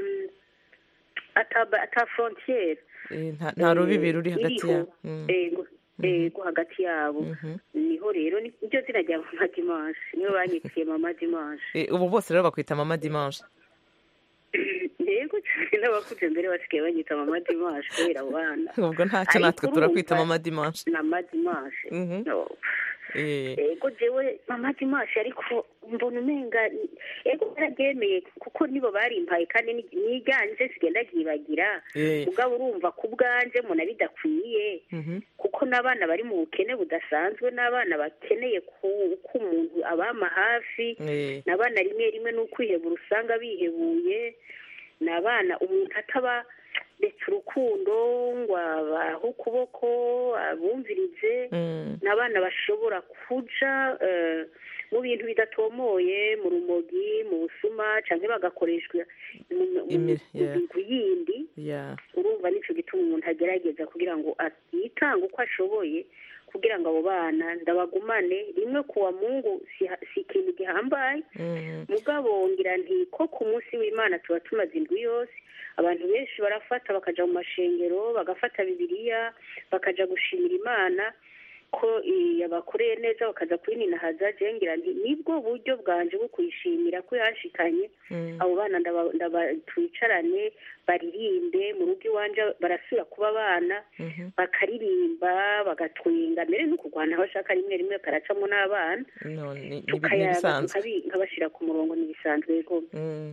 Speaker 16: ata ata frontiere
Speaker 15: Eh, nta- nta rubibi ruri hagati
Speaker 16: iriho.
Speaker 15: yabo Mm.
Speaker 16: ego ego hagati yabo niho rero ni- niryo zina rya mama dimanche niyo banyitiye mama dimanche
Speaker 15: Eh, ubu bose rero bakwita mama dimanche
Speaker 16: ego cyane n'abakuze mbere basigaye banyita mama dimanche kubera abo bana
Speaker 15: ubwo ntacyo natwe
Speaker 16: Ariko
Speaker 15: turakwita
Speaker 16: urumva
Speaker 15: mama dimanche
Speaker 16: na mama dimanche
Speaker 15: Mhm.
Speaker 16: No. ego jewe mama dimashe ariko mbona umenga ego bararyemeye kuko nibo barimpaye kandi ni- niganje sigenda ryibagira
Speaker 15: Eh.
Speaker 16: mugabo urumva ku bwanje mbona bidakwiye kuko n'abana bari mu bukene budasanzwe n'abana bakeneye ku- ko umuntu abama hafi
Speaker 15: Eh.
Speaker 16: n'abana rimwe rimwe n'ukwihebura usanga bihebuye ni abana umuntu ataba ndetse urukundo ngo abahe ukuboko abumvirize ni abana bashobora kuja eh, mu bintu bidatomoye mu rumogi mu busuma cyangwa bagakoreshwa mu mu- mu
Speaker 15: Imi- yeah.
Speaker 16: migwi yindi
Speaker 15: Yeah.
Speaker 16: urumva nicyo gituma umuntu agerageza kugira ngo a- yitange uko ashoboye kugira ngo abo bana ndabagumane rimwe kuwa mungu si si ikintu gihambaye
Speaker 15: Mhm.
Speaker 16: mugabo ngira nti ko ku munsi w'imana tuba tumaze indwi yose abantu benshi barafata bakaja mu mashengero bagafata bibiliya bakaja gushimira imana ko eh, yabakoreye neza bakaza kwininahaza je ngira nti nibwo buryo bwanje bwo kuyishimira ko yanshikanye abo bana ndaba- ndaba- twicarane baririmbe mu rugo iwanje barasubira kuba abana bakaririmba bagatwenga mbere no kurwana aho ashaka rimwe rimwe karacamo n'abana
Speaker 15: No, ni- ni- ni
Speaker 16: tukayaga
Speaker 15: ibisanzwe
Speaker 16: tukabi- nkabashyira ku murongo ntibisanzwe rwose
Speaker 15: Mm.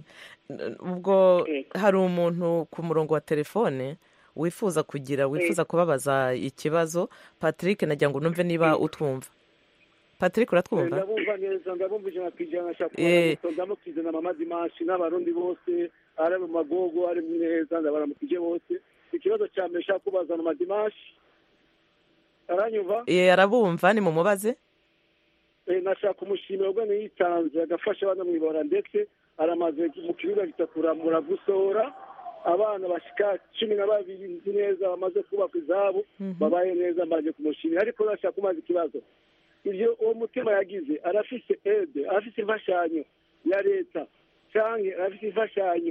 Speaker 15: ubwo hari umuntu ku murongo wa telefone wifuza kugira wifuza kubabaza ikibazo patrick nagira ngo numve niba utwumva patrick uratwumva
Speaker 19: ndabumva neza ndabumva ijana ku ijana nshaka
Speaker 15: Eh.
Speaker 19: kubaramutsa ndamukije na mama dimanshi n'abarundi bose ari mu magogo ari neza ndabaramukije bose ikibazo cya mbere nshaka kubaza na madimanshi aranyumva
Speaker 15: Eh, arabumva ni mumubaze
Speaker 19: Eh, nashaka umushimira ubwo yitanze agafasha abana mu ibara ndetse aramaze mu kibuga gitakura muravusora abana bashika cumi na babiri nzi neza bamaze kubaka izabo babaye neza mbaje kumushimira ariko nashaka kumaza ikibazo ibyo uwo mutima yagize arafise ede arafise imfashanyo ya leta canke arafise imfashanyo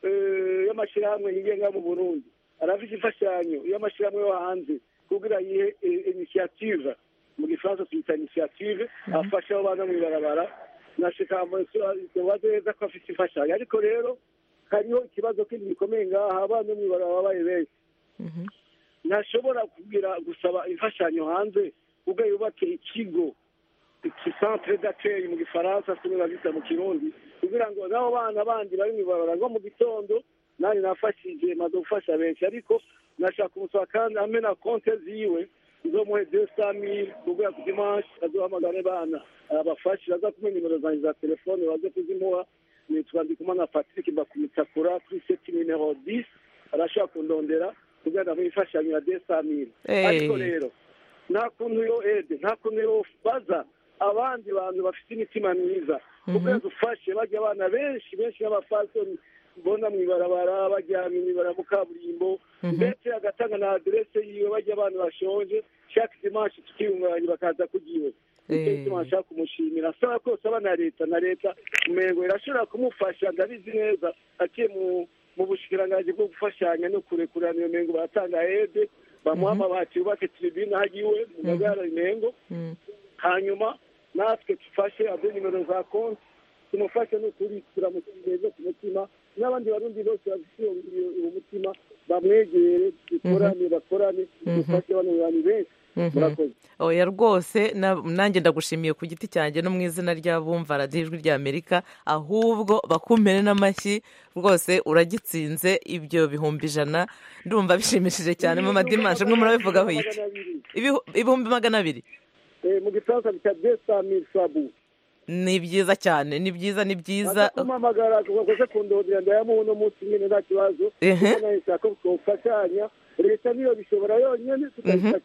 Speaker 19: eh, y'amashirahamwe yigenga mu burundi arafise imfashanyo y'amashirahamwe yo hanze kugira yihe eh, initiative mu gifaransa tuyita initiative afasha abo bana mw'ibarabara nashika mubaze neza ko afise imfashanyo ariko rero hariho ikibazo kindi gikomeye ngaha abana mw'ibarabara babaye benshi ntashobora kugira gusaba imfashanyo hanze ubwo yubake ikigo iki centre d'accueil mu gifaransa kimwe bazita mu kirundi kugira ngo n'abo bana bandi bari mw'ibarabara ngo mu gitondo nanjye nafashije maze gufasha benshi ariko nashaka umusaba kandi amena konte ziwe nzomuhe deux cent mille kugira ku dimanche azohamagare bana abafashe baza kumenya nimero zanjye za telefone baze kuzimuha nitwa ndikumana patrick mbakumitakura kuri seti nimero 10 arashaka kundondera kugira ngo imfashanyo ya deux cent mille
Speaker 15: Eh.
Speaker 19: ariko rero nta kuntu yo ede nta kuntu yo baza abandi bantu bafite imitima myiza kuko dufashe bajya abana benshi benshi b'abafasoni mbona mu ibarabara bajyana imibara mu kaburimbo ndetse agatanga na aderese yiwe bajya abantu bashonje chaque dimanche tukiyunganya bakaza kugiwe nicyo
Speaker 15: Eh.
Speaker 19: gituma nshaka kumushimira asaba kose aba na leta na leta umengo irashobora kumufasha ndabizi neza aciye mu mu bushikiranganji bwo gufashanya no kurekurana iyo mengo baratanga ede bamuha amabati yubake tribune hagiwe mu magara imengo hanyuma natwe dufashe ade nimero za konti tumufashe n'ukuri turamushyirize ku mutima n'abandi barundi bose bafite uwo uwo mutima bamwegere dukorane bakorane dufashe bano bantu benshi murakoze
Speaker 15: oya rwose na- nanjye ndagushimiye ku giti cyanjye no mu izina ry'abumva radiyo ijwi ry'amerika ahubwo bakumpere n'amashyi rwose uragitsinze ibyo bihumbi ijana ndumva bishimishije cyane mu madimanshi mwe murabivugaho iki Ibihu- ibihumbi magana abiri
Speaker 19: Eh, mu gifaransa bita deux cent mille sabu
Speaker 15: ni byiza cyane ni byiza ni byiza
Speaker 19: kumamagara tugakoze kundondera ndayamuha uno munsi nyine nta kibazo
Speaker 15: Ehe.
Speaker 19: kuko nayo nshaka ko twofashanya leta niyo bishobora yonyine tukabifata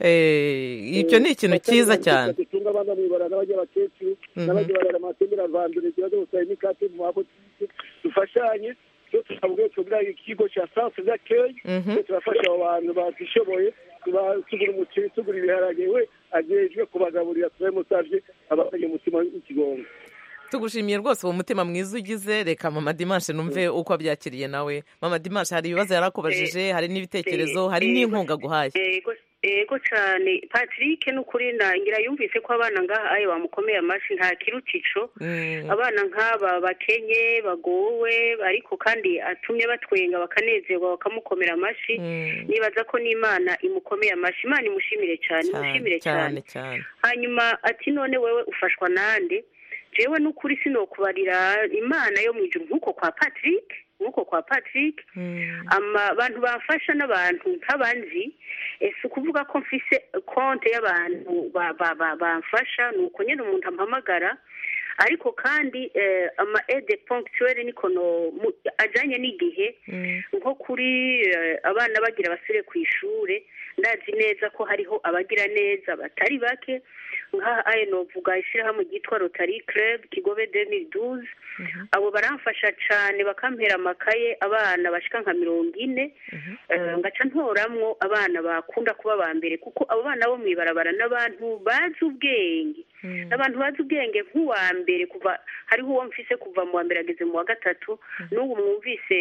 Speaker 15: Eh, icyo ni ikintu cyiza cyane
Speaker 19: dutunga abana mwibara n'abajya abakecuru
Speaker 15: Mhm.
Speaker 19: n'abajya barara amatembera avandure ikibazo gusa n'ikate mu mabotike dufashanye cyo tukavuga tugira ikigo cya centre d'accueil
Speaker 15: Mhm.
Speaker 19: cyo turafasha abo bantu batishoboye tuba- tugura umuceri tugura ibiharage we agejwe kubagaburira turabimusavye abafanye umutima w'ikigongo
Speaker 15: tugushimiye rwose uwo mutima mwiza ugize reka mama dimanche numve uko abyakiriye nawe mama dimanche hari ibibazo yarakubajije hari n'ibitekerezo hari n'inkunga aguhaye
Speaker 16: yego ego cyane patrick ni ukuri ngira yumvise ko abana ngaha ayo bamukomeye amashyi nta kiruta ico abana nk'aba bakenye bagowe ariko kandi atumye batwenga bakanezerwa bakamukomera amashyi nibaza ko n'imana imukomeye amashyi imana imushimire cyane imushimire cyane hanyuma ati none wewe ufashwa nande jewe n'ukuri sinokubarira imana yo mu ijuru nk'uko kwa patrick nk'uko kwa patrick abantu bamfasha n'abantu nk'abanzi si ukuvuga ko mfise konti y'abantu bamfasha ni uko nyine umuntu ampamagara ariko kandi ama ede ponctuelle niko ajyanye n'igihe nko kuri abana bagira basure ku ishuri ndazi neza ko hariho abagira neza batari bake nka ayo novuga ishyirahamwe ryitwa rotary club kigobe demi duze abo baramfasha cyane bakampera amakaye abana bashika nka mirongo ine ngaca ntoramwo abana bakunda kuba ba mbere kuko abo bana bo mu ibarabara n'abantu bazi ubwenge abantu bazi ubwenge nk'uwa mbere kuva hariho uwo mfise kuva mu wa mbere ageze mu wa gatatu n'ubu mwumvise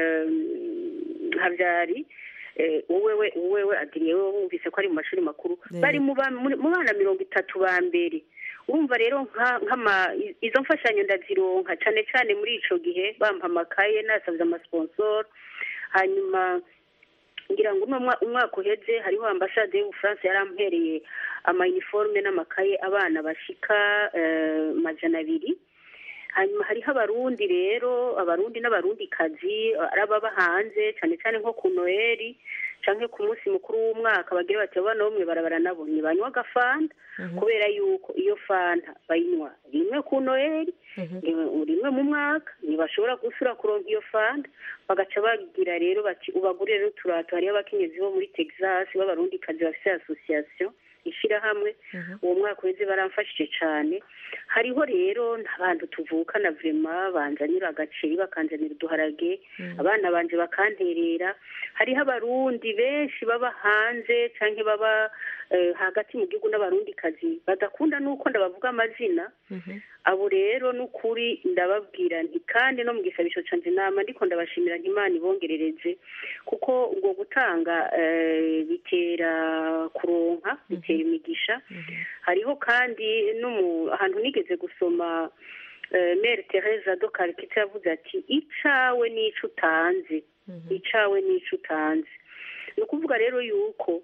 Speaker 16: habyari uwewe uwewe adiriye we wumvise ko ari mu mashuri makuru bari mu bana mirongo itatu ba mbere urumva rero nk'ama izo mfashanyo ndazironka cyane cyane muri icyo gihe bampa amakaye nasabye amasponsor hanyuma ngira ngo umwaka uheze hariho ambasade y'ubufaransa yarampereye amayiniforume n'amakaye abana bashika majana abiri hanyuma hariho abarundi rero abarundi n'abarundikazi ari ababa hanze cyane cyane nko ku noheli cyangwa ku munsi mukuru w'umwaka bagira bati abana bo mu ibarabara nabo ntibanywa agafanta kubera yuko iyo fanta bayinywa rimwe ku noheli rimwe mu mwaka ntibashobora gusura kuronka iyo fanta bagaca bagira rero bati ubagurire rero uturato hariho abakenyezi bo muri texas b'abarundikazi bafite asosiyasiyo ishyirahamwe uwo mwaka uheze baramfashije cyane hariho rero abantu tuvukana vurema banzanira agaceri bakanzanira uduharage abana banje bakanterera hariho abarundi benshi baba hanze cyangwa baba hagati mu gihugu n'abarundikazi badakunda n'uko ndabavuga amazina abo rero n'ukuri ndababwira nti kandi no mu gisabisho cyanjye inama ndiko ndabashimira ntimana ibongerereze kuko ubwo gutanga bitera kuronka bitera imigisha hariho kandi ahantu nigeze gusoma mere tereza do karikita yavuze ati icawe n'ico utanze icawe n'ico utanze ni ukuvuga rero yuko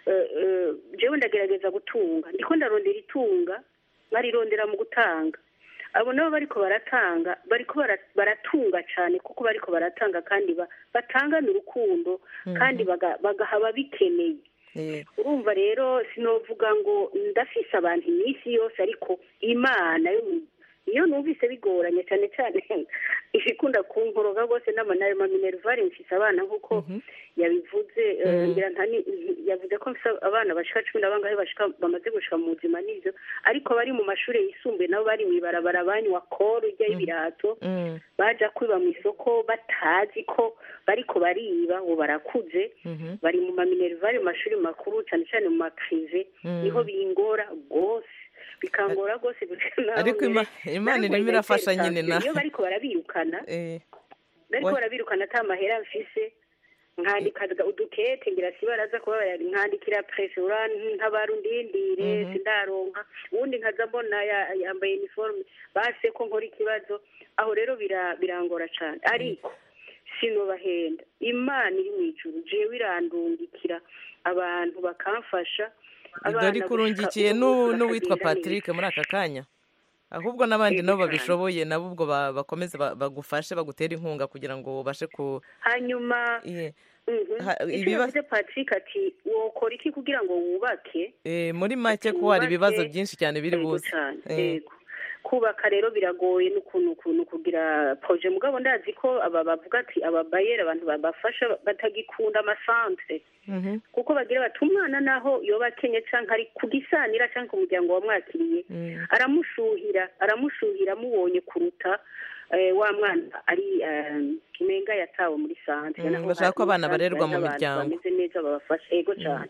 Speaker 16: jewe ndagerageza gutunga ndiko ndarondera itunga barirondera mu gutanga abo nabo bariko baratanga bariko baratunga cyane kuko bariko baratanga kandi batangana urukundo kandi bagaha ababikeneye urumva rero sinovuga ngo ndafise abantu iminsi yose ariko imana yo iyo numvise bigoranye cyane cyane ikunda kunkoroga rwose n'amanayo maminerivare mfise abana nk'uko yabivuze ngira yavuze ko mfise abana bashika cumi na bangahe bashika bamaze gushika mu buzima n'ivyo ariko bari mu mashuri yisumbuye nabo bari mw'ibarabara banywa koro ijya y'ibirato baja kwiba mu isoko batazi ko bariko bariba ubu barakuze bari mu maminerivare mu mashuri makuru cyane cyane mu makrive niho bingora rwose bikangora rwose
Speaker 15: ariko imana irimo irafasha nyine na
Speaker 16: iyo bariko barabirukana bariko barabirukana ata mahera mfise nkandika udukete ngira si baraza kuba nkandikira presse ntabarundindire sindaronka ubundi nkaza mbona yambaye uniforme base ko nkora ikibazo aho rero birangora cyane ariko sinobahenda imana iri mu ijuru jewe irandungikira abantu bakamfasha
Speaker 15: dore kurungikiye n'uwitwa patrick muri aka kanya ahubwo n'abandi nabo babishoboye nabo ubwo bakomeze bagufashe bagutera inkunga kugira ngo ubashe ku
Speaker 16: hanyuma ibibazo patrick ati wokora iki kugira ngo wubake
Speaker 15: muri make ko hari ibibazo byinshi cyane biri buze
Speaker 16: kubaka rero biragoye n'ukuntu ukuntu kugira proje mugabo ndazi ko aba bavuga ati ababayeri abantu babafasha batagikunda amasantere kuko bagira bati umwana naho yoba akenye cyangwa ari ku gisanira cyangwa ku muryango wamwakiriye aramushuhira aramushuhira amubonye kuruta wa mwana ari umenga yatawe muri santere
Speaker 15: bashaka ko abana barerwa mu miryango
Speaker 16: bameze neza babafasha yego cyane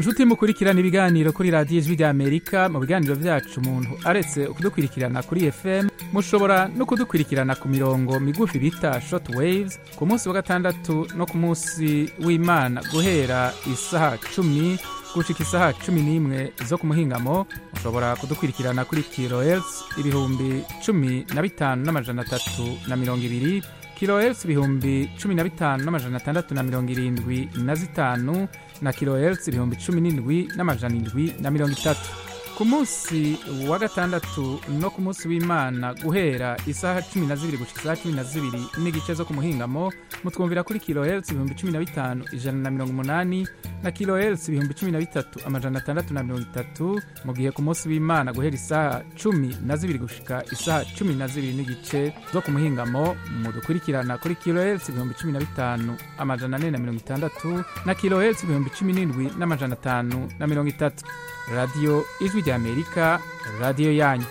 Speaker 13: inshuti mukurikirana ibiganiro kuri radiyo ijwi ry'amerika mu biganiro byacu umuntu aretse kudukurikirana kuri fm mushobora no kudukurikirana ku mirongo migufi bita short waves ku munsi wa gatandatu no ku munsi w'imana guhera isaha cumi gushika isaha cumi n'imwe zo ku muhingamo mushobora kudukurikirana kuri kilohertz ibihumbi cumi na bitanu n'amajana atatu na mirongo ibiri kilohertz ibihumbi cumi na bitanu n'amajana atandatu na mirongo irindwi na zitanu na kilohertz ibihumbi cumi n'indwi n'amajana indwi na mirongo itatu ku munsi wa gatandatu no ku munsi w'imana guhera isaha cumi na zibiri gushika isaha cumi na zibiri n'igice zo ku muhingamo mutwumvira kuri kilohertz ibihumbi cumi na bitanu ijana na mirongo umunani na kilohertz ibihumbi cumi na bitatu amajana atandatu na mirongo itatu mu gihe ku munsi w'imana guhera isaha cumi na zibiri gushika isaha cumi na zibiri n'igice zo ku muhingamo mudukurikirana kuri kilohertz ibihumbi cumi na bitanu amajana ane na mirongo itandatu na kilohertz ibihumbi cumi n'indwi n'amajana atanu na mirongo itatu radiyo ijwi ry'amerika radiyo yanyu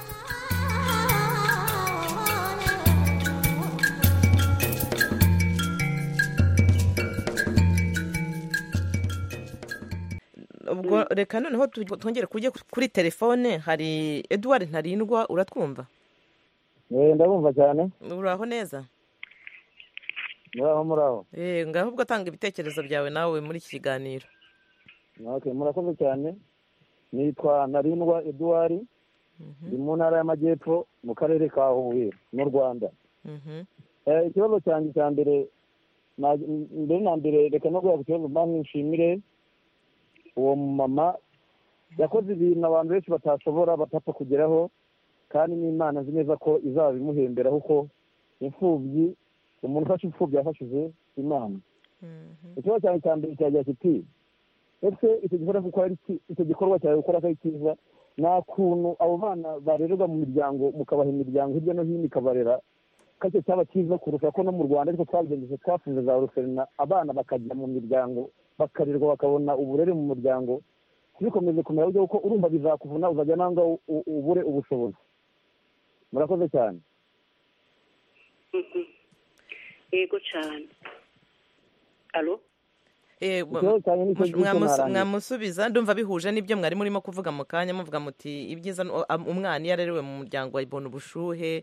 Speaker 15: ubwo reka noneho tu- twongere kujye kuri telefone hari eduard ntarindwa uratwumva
Speaker 20: Eh, ndabumva cyane
Speaker 15: uraho neza
Speaker 20: muraho muraho
Speaker 15: Eh, ngaho ubwo tanga ibitekerezo byawe nawe muri iki kiganiro
Speaker 20: okay murakoze cyane nitwa narindwa eduard ndi mu ntara y'amajyepfo mu karere ka huye mu rwanda
Speaker 15: Mhm.
Speaker 20: Eh, ikibazo cyanjye cya mbere na- mbere na mbere reka no guha ku kibazo banki nshimire uwo mumama yakoze ibintu abantu benshi batashobora batapfa kugeraho kandi n'imana nzi neza ko izabimuhembera kuko imfubyi umuntu ufashe imfubyi yafashije imana ikibazo cyanjye cya mbere kiragira kiti ese icyo gikorwa gukora ari ki- icyo gikorwa cyawe gukora ko ari cyiza nta kuntu abo bana barererwa mu miryango mukabaha imiryango hirya no hino ikabarera ko icyo cyaba cyiza kurusha ko no mu rwanda ariko twabigenjeje twafunze za ruferina abana bakajya mu miryango bakarerwa bakabona uburere mu muryango ntibikomeze kumera buryo kuko urumva bizakuvuna uzajya nanga u- u- ubure ubushobozi murakoze cyane
Speaker 16: yego cyane alo
Speaker 15: Eh,
Speaker 20: Ikibazo cyanjye nicyo
Speaker 15: mush-
Speaker 20: ngicyo
Speaker 15: mwamusu-
Speaker 20: narangiza.
Speaker 15: mwamusubiza ndumva bihuje n'ibyo mwari murimo kuvuga mu kanya muvuga muti ibyiza ni- am- umwana iyo arerewe mu muryango abona ubushuhe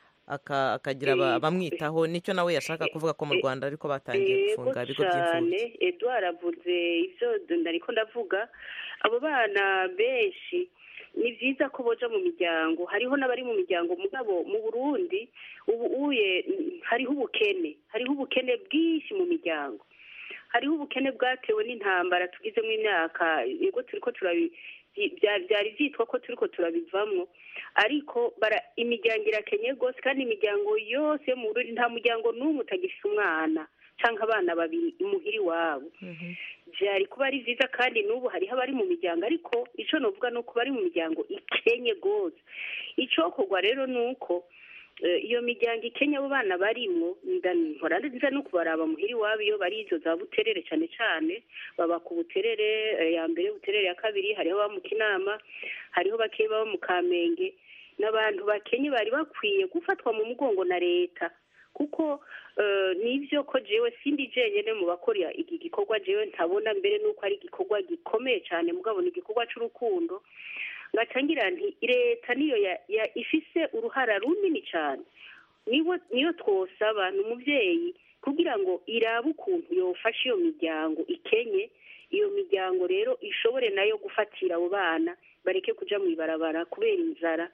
Speaker 15: aka- akagira aba-
Speaker 16: Eh,
Speaker 15: abamwitaho nicyo nawe yashaka kuvuga ko mu rwanda ariko batangiye
Speaker 16: yego
Speaker 15: gufunga ibigo by'imfubyi
Speaker 16: cyane edouard avuze ibyo ndariko ndavuga abo bana benshi ni byiza ko boja mu miryango hariho n'abari mu miryango mugabo mu burundi ubu uye mm, hariho ubukene hariho ubukene bwinshi mu miryango hariho ubukene bwatewe n'intambara tugizemo imyaka yego turiko turabi byi- bya- byari byitwa ko turiko turabivamwo ariko bara imiryango irakenye rwose kandi imiryango yose yo mu Burundi nta muryango n'umwe utagifise umwana canke abana babiri imuhira iwabo byari kuba ari byiza kandi n'ubu hariho abari mu miryango ariko ico novuga ni uko bari mu miryango ikenye rwose icokorwa rero ni uko eh, iyo miryango ikenya abo bana barimwo nda- mpora nza no kubaraba muhira iwabo iyo bari izo za buterere cane cane baba ku buterere eh, ya mbere buterere ya kabiri hariho aba mu kinama hariho bakeya baba mu kamenge n'abantu bakenye bari bakwiye gufatwa mu mugongo na leta kuko eh, nivyo ko jewe sindi jenyene mu bakora iki gikorwa jewe ntabona mbere nuko ari igikorwa gikomeye cyane mugabo ni igikorwa c'urukundo ngacangira nti leta niyo ya- ya- ifise uruhara runini cyane niwo niyo twosaba ni umuvyeyi kugira ngo irabe ukuntu yofasha iyo miryango ikenye iyo miryango rero ishobore nayo gufatira abo bana bareke kuja mu ibarabara kubera inzara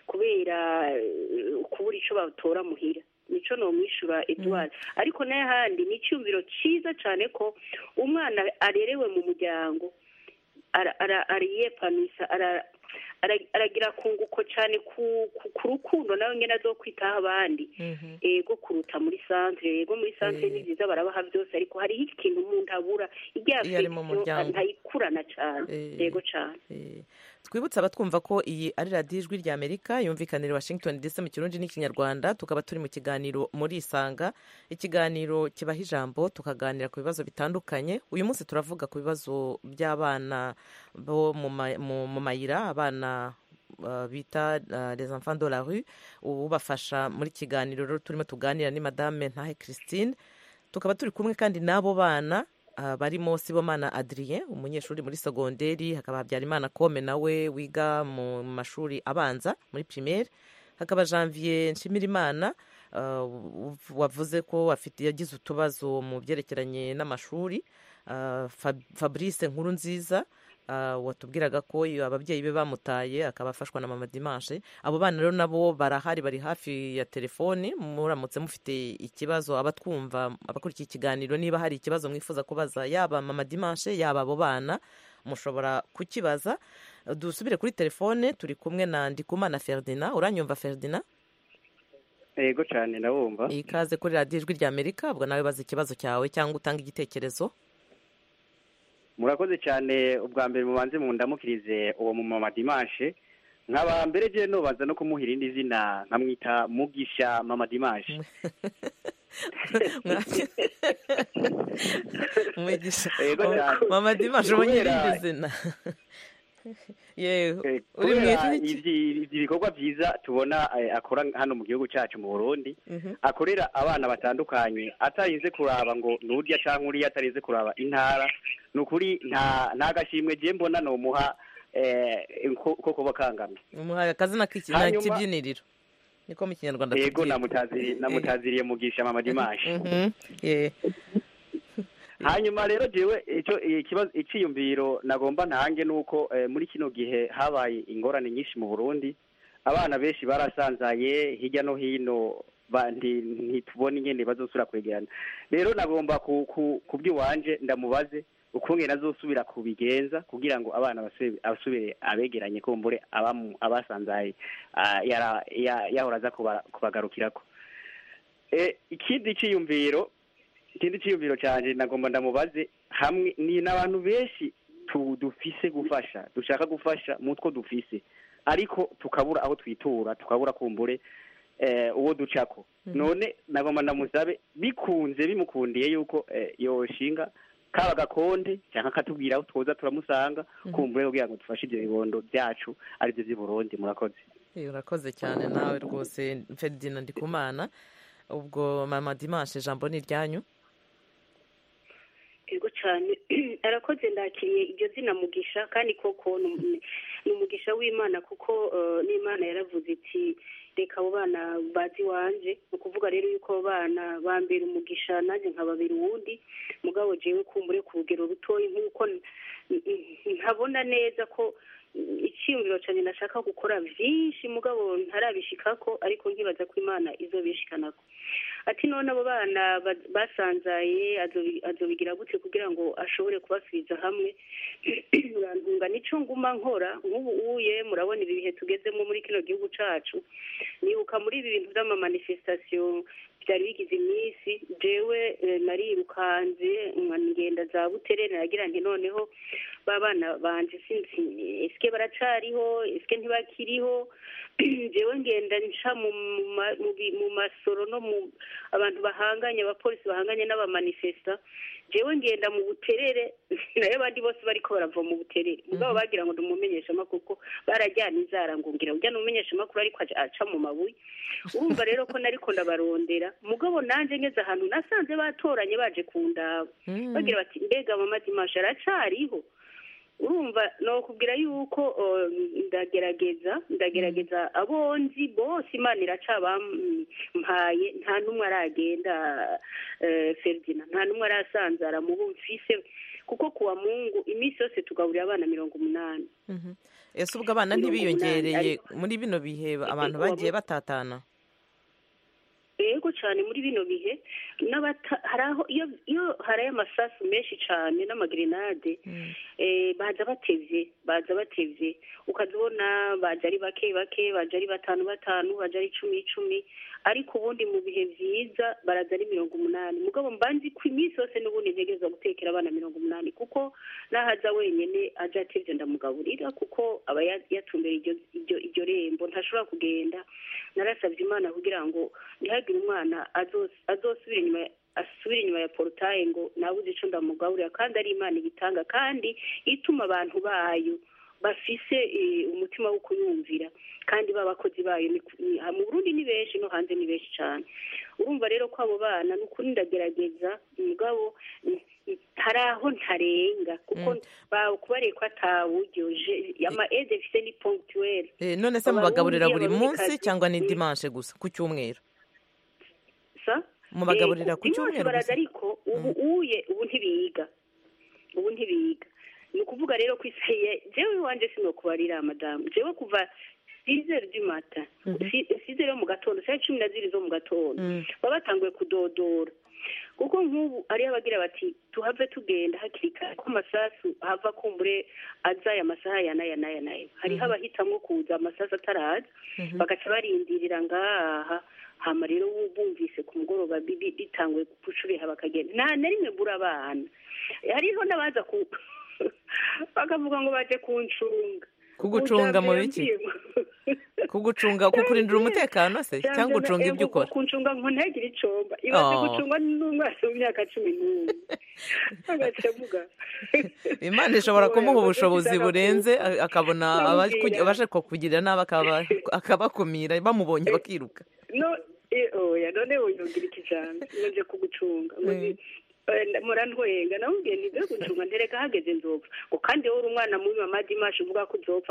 Speaker 16: kubera eh, kubura ico batora muhira nico nomwishura Edouard ariko n'ahandi ni icyumviro ciza cane ko umwana arerewe mu muryango ara- ara- ariyepanisa ara- ara- aragira kunguko cyane ku ku- ku rukundo nawe nyine azo kwitaho abandi ego kuruta muri santere ego muri santere ni byiza barabaha byose ariko hariho ikintu umuntu abura irya
Speaker 15: Iyo ari mu
Speaker 16: affection
Speaker 15: muryango.
Speaker 16: ntayikurana cyane ego cyane
Speaker 15: twibutse abatwumva ko iyi ari radiyo ijwi rya amerika yumvikanira i washington dc mu kirundi n'ikinyarwanda tukaba turi mu kiganiro muri isanga ikiganiro kibaha ijambo tukaganira ku bibazo bitandukanye uyu munsi turavuga ku bibazo by'abana bo mu ma- mu- mu mayira abana uh, bita uh, les enfants de la rue ubafasha muri kiganiro rero turimo tuganira ni madame ntahe christine tukaba turi kumwe kandi n'abo bana ah, barimo sibomana adrien umunyeshuri muri segonderi hakaba habyarimana kome nawe wiga mu mashuri abanza muri primaire hakaba janvier nshimirimana ah, wavuze ko afite yagize utubazo mu byerekeranye n'amashuri Ah, Fab- fabrice nkuru nziza ah, watubwiraga ko iyo ababyeyi be bamutaye akaba afashwa na mama dimanche abo bana rero nabo barahari bari hafi ya telefoni muramutse mufite ikibazo abatwumva abakurikiye ikiganiro niba hari ikibazo mwifuza kubaza yaba mama dimanche yaba abo bana mushobora kukibaza dusubire kuri telefone turi kumwe na ndikumana ferdinand uranyumva ferdinand
Speaker 21: yego cyane ndabumva
Speaker 15: ikaze kuri radiyo ijwi rya amerika ubwo nawe baza ikibazo cyawe cyangwa utanga igitekerezo
Speaker 21: murakoze cyane ubwa mbere mubanze mundamukirize uwo mu mama dimanche nkaba mbere je nobanza no kumuha irindi zina nkamwita mugisha mama dimanche
Speaker 15: mwigisha
Speaker 21: Yego cyane.
Speaker 15: mama dimanche ubonye
Speaker 21: Kubera-
Speaker 15: irindi zina yewe uri mu
Speaker 21: kubera
Speaker 15: ijwi
Speaker 21: ivyi ivyi bikorwa byiza tubona eh, akora hano mu gihugu cyacu mu burundi
Speaker 15: Mhm.
Speaker 21: akorera abana batandukanye atarinze kuraba ngo nurya cyangwa uriya atarinze kuraba intara ni ukuri nta nta gashimwe je mbona nomuha eh, ko ko kuba kangamye
Speaker 15: umuhaye akazina k'iki-
Speaker 21: Hanyuma-
Speaker 15: k'ibyiniriro niko mu kinyarwanda
Speaker 21: yego
Speaker 15: tubyita.
Speaker 21: namutaziriye namutaziriye mugisha mama dimanche
Speaker 15: Mhm. Yeah.
Speaker 21: hanyuma rero jewe icyo ikibazo iciyumviro nagomba ntange nuko eh, muri kino gihe habaye ingorane nyinshi mu Burundi abana benshi barasanzaye hirya no hino ba- nti- ntitubona ingene bazosubira kwegerana rero nagomba ku ku- ku by'iwanje ndamubaze ukungene azosubira kubigenza kugira ngo abana basubire asubire abegeranye kumbure abamu- abasanzaye ah, yara- ya- yahora aza kuba- kubagarukirako Eh, ikindi ciyumviro ikindi cyiyumviro cyanje nagomba ndamubaze hamwe ni n'abantu benshi tu- dufise gufasha dushaka gufasha mu two dufise ariko tukabura aho twitura tukabura kumbure eh, uwo ducako none nagomba ndamusabe bikunze bimukundiye yuko eh, yoshinga kaba gakonde cyangwa akatubwira aho twoza turamusanga kumbure kugira ngo dufashe ibyo bibondo byacu aribyo by'i Burundi murakoze
Speaker 15: Eh, urakoze cyane nawe rwose ferdinand ndikumana ubwo mama dimanche ijambo ni iryanyu
Speaker 16: yego cyane arakoze ndakiriye iryo zina mugisha kandi koko ni umu- ni umugisha w'imana kuko eh, n'imana yaravuze iti reka abo bana bazi iwanje ni ukuvuga rero yuko abo bana bambera umugisha nanjye nkababera uwundi mugabo jewe kumbure ku rugero rutoya nk'uko n- n- ntabona neza ko mm, icyiyumviro cyane nashaka gukora byinshi mugabo ntarabishikako ariko nkibaza ko imana izobishikanako ati none abo bana ba- basanzaye azobi- azobigira gute kugira ngo ashobore kubasubiza hamwe urantunga nico nguma nkora nk'ubu uye murabona ibi bihe tugezemo muri kino gihugu cacu nibuka muri ibi bintu vy'amamanifestation byari bigize iminsi jewe eh, narirukanze nka ngenda za buterere nagira nti noneho ba bana banje sinzi eske baracariho eske ntibakiriho jewe ngenda nca mu ma- mu bi- mu masoro no mu abantu bahanganye abapolisi bahanganye n'abamanifesta jewe ngenda mu buterere nayo abandi bose bariko barava mu buterere mugabo bagira ngo ndumumenyesha amakuru kuko barajyana inzara ngo ngira ujya numenyesha amakuru ariko aca- aca mu mabuye urumva rero ko nariko ndabarondera mugabo nanje ngeze ahantu nasanze batoranye baje kundaba bagira bati mbega mama dimashe aracariho urumva nokubwira yuko uh, ndagerageza ndagerageza abo nzi bose imana iracabampaye nta n'umwe aragenda eh, Ferdinand nta n'umwe arasanzara mu bo mfise kuko kuwa mungu iminsi yose tugaburira abana mirongo umunani
Speaker 15: Mhm. ese ubwo abana
Speaker 16: Mirongo
Speaker 15: ntibiyongereye
Speaker 16: umunani,
Speaker 15: muri bino bihe abantu
Speaker 16: uwa
Speaker 15: bagiye
Speaker 16: mu-
Speaker 15: batatana
Speaker 16: yego cyane muri bino bihe n'abata hari aho iyo iyo haraye amasasu menshi cyane n'amagrenade eh, baza batevye baza batevye ukazibona baje ari bake bake baje ari batanu batanu baje ari icumi icumi ariko ubundi mu bihe vyiza baraza ari mirongo umunani mugabo mbanzi ko iminsi yose n'ubundi ntegereza gutekera abana mirongo umunani kuko nahaza wenyene aja atevye ndamugaburira kuko aba ya- yatumbera iryo iryo iryo rembo ntashobora kugenda narasabye imana kugira ngo ntihagire umwana azos- azosubira inyuma ya- asubira inyuma ya porutaye ngo nabuze ico ndamugaburira kandi ari imana ibitanga kandi ituma abantu bayo bafise eh, umutima wo kuyumvira kandi b'abakozi bayo ni ku- ni- mu burundi ni benshi no hanze ni benshi cyane urumva rero ko abo bana ni ukuri ndagerageza mugabo mm, hari aho ntarenga kuko bakubariye ko atawuryoje ama ede fise ni ponctuel
Speaker 15: Eh, none se mubagaburira buri munsi cyangwa ni dimanche gusa ku cyumweru
Speaker 16: sa
Speaker 15: mubagaburira
Speaker 16: Eh,
Speaker 15: ku
Speaker 16: dimanche
Speaker 15: cyumweru
Speaker 16: baraza
Speaker 15: gusa
Speaker 16: ariko ubu uye ubu ntibiga ubu ntibiga ni ukuvuga rero ko isaye jewe iwanje sinokubarira madamu jewe kuva sizere du matin sizere yo mu gatondo saa cumi na zibiri zo mu gatondo baba batanguye kudodora kuko nk'ubu ariyo abagira bati tuhave tugenda hakiri kare ko amasasu hava kumbure aza aya masaha ya n'aya n'aya n'aya hariho abahitamwo kuza amasasu ataraza bagaca barindirira ngaha hama rero bumvise ku mugoroba bibi- bitanguye gucubiha bakagenda nta na rimwe mbura abana hariho n'abaza ku bakavuga ngo baje kuncunga
Speaker 15: kugucunga mu biki
Speaker 16: Utabwiye ngo-
Speaker 15: kugucunga kukurindira umutekano se cyangwa ucunga ibyo ukora
Speaker 16: kuncunga ngo ntagire icomba ibaze
Speaker 15: Oh.
Speaker 16: gucungwa n'umwana w'imyaka cumi n'umwe agaca avuga
Speaker 15: imana ishobora kumuha ubushobozi burenze a- akabona
Speaker 16: Namubwira.
Speaker 15: abaku- abashaka kukugirira nabi akaba- akabakumira bamubonye bakiruka
Speaker 16: no eh, oya none woyongera iki jambo ngo nje kugucunga ngo ni- eh, murantwenga namubwiye nibyo gucunga ntereka hageze nzopfa ngo kandi wowe uri umwana mubi mama dimashi uvuga ko uzopfa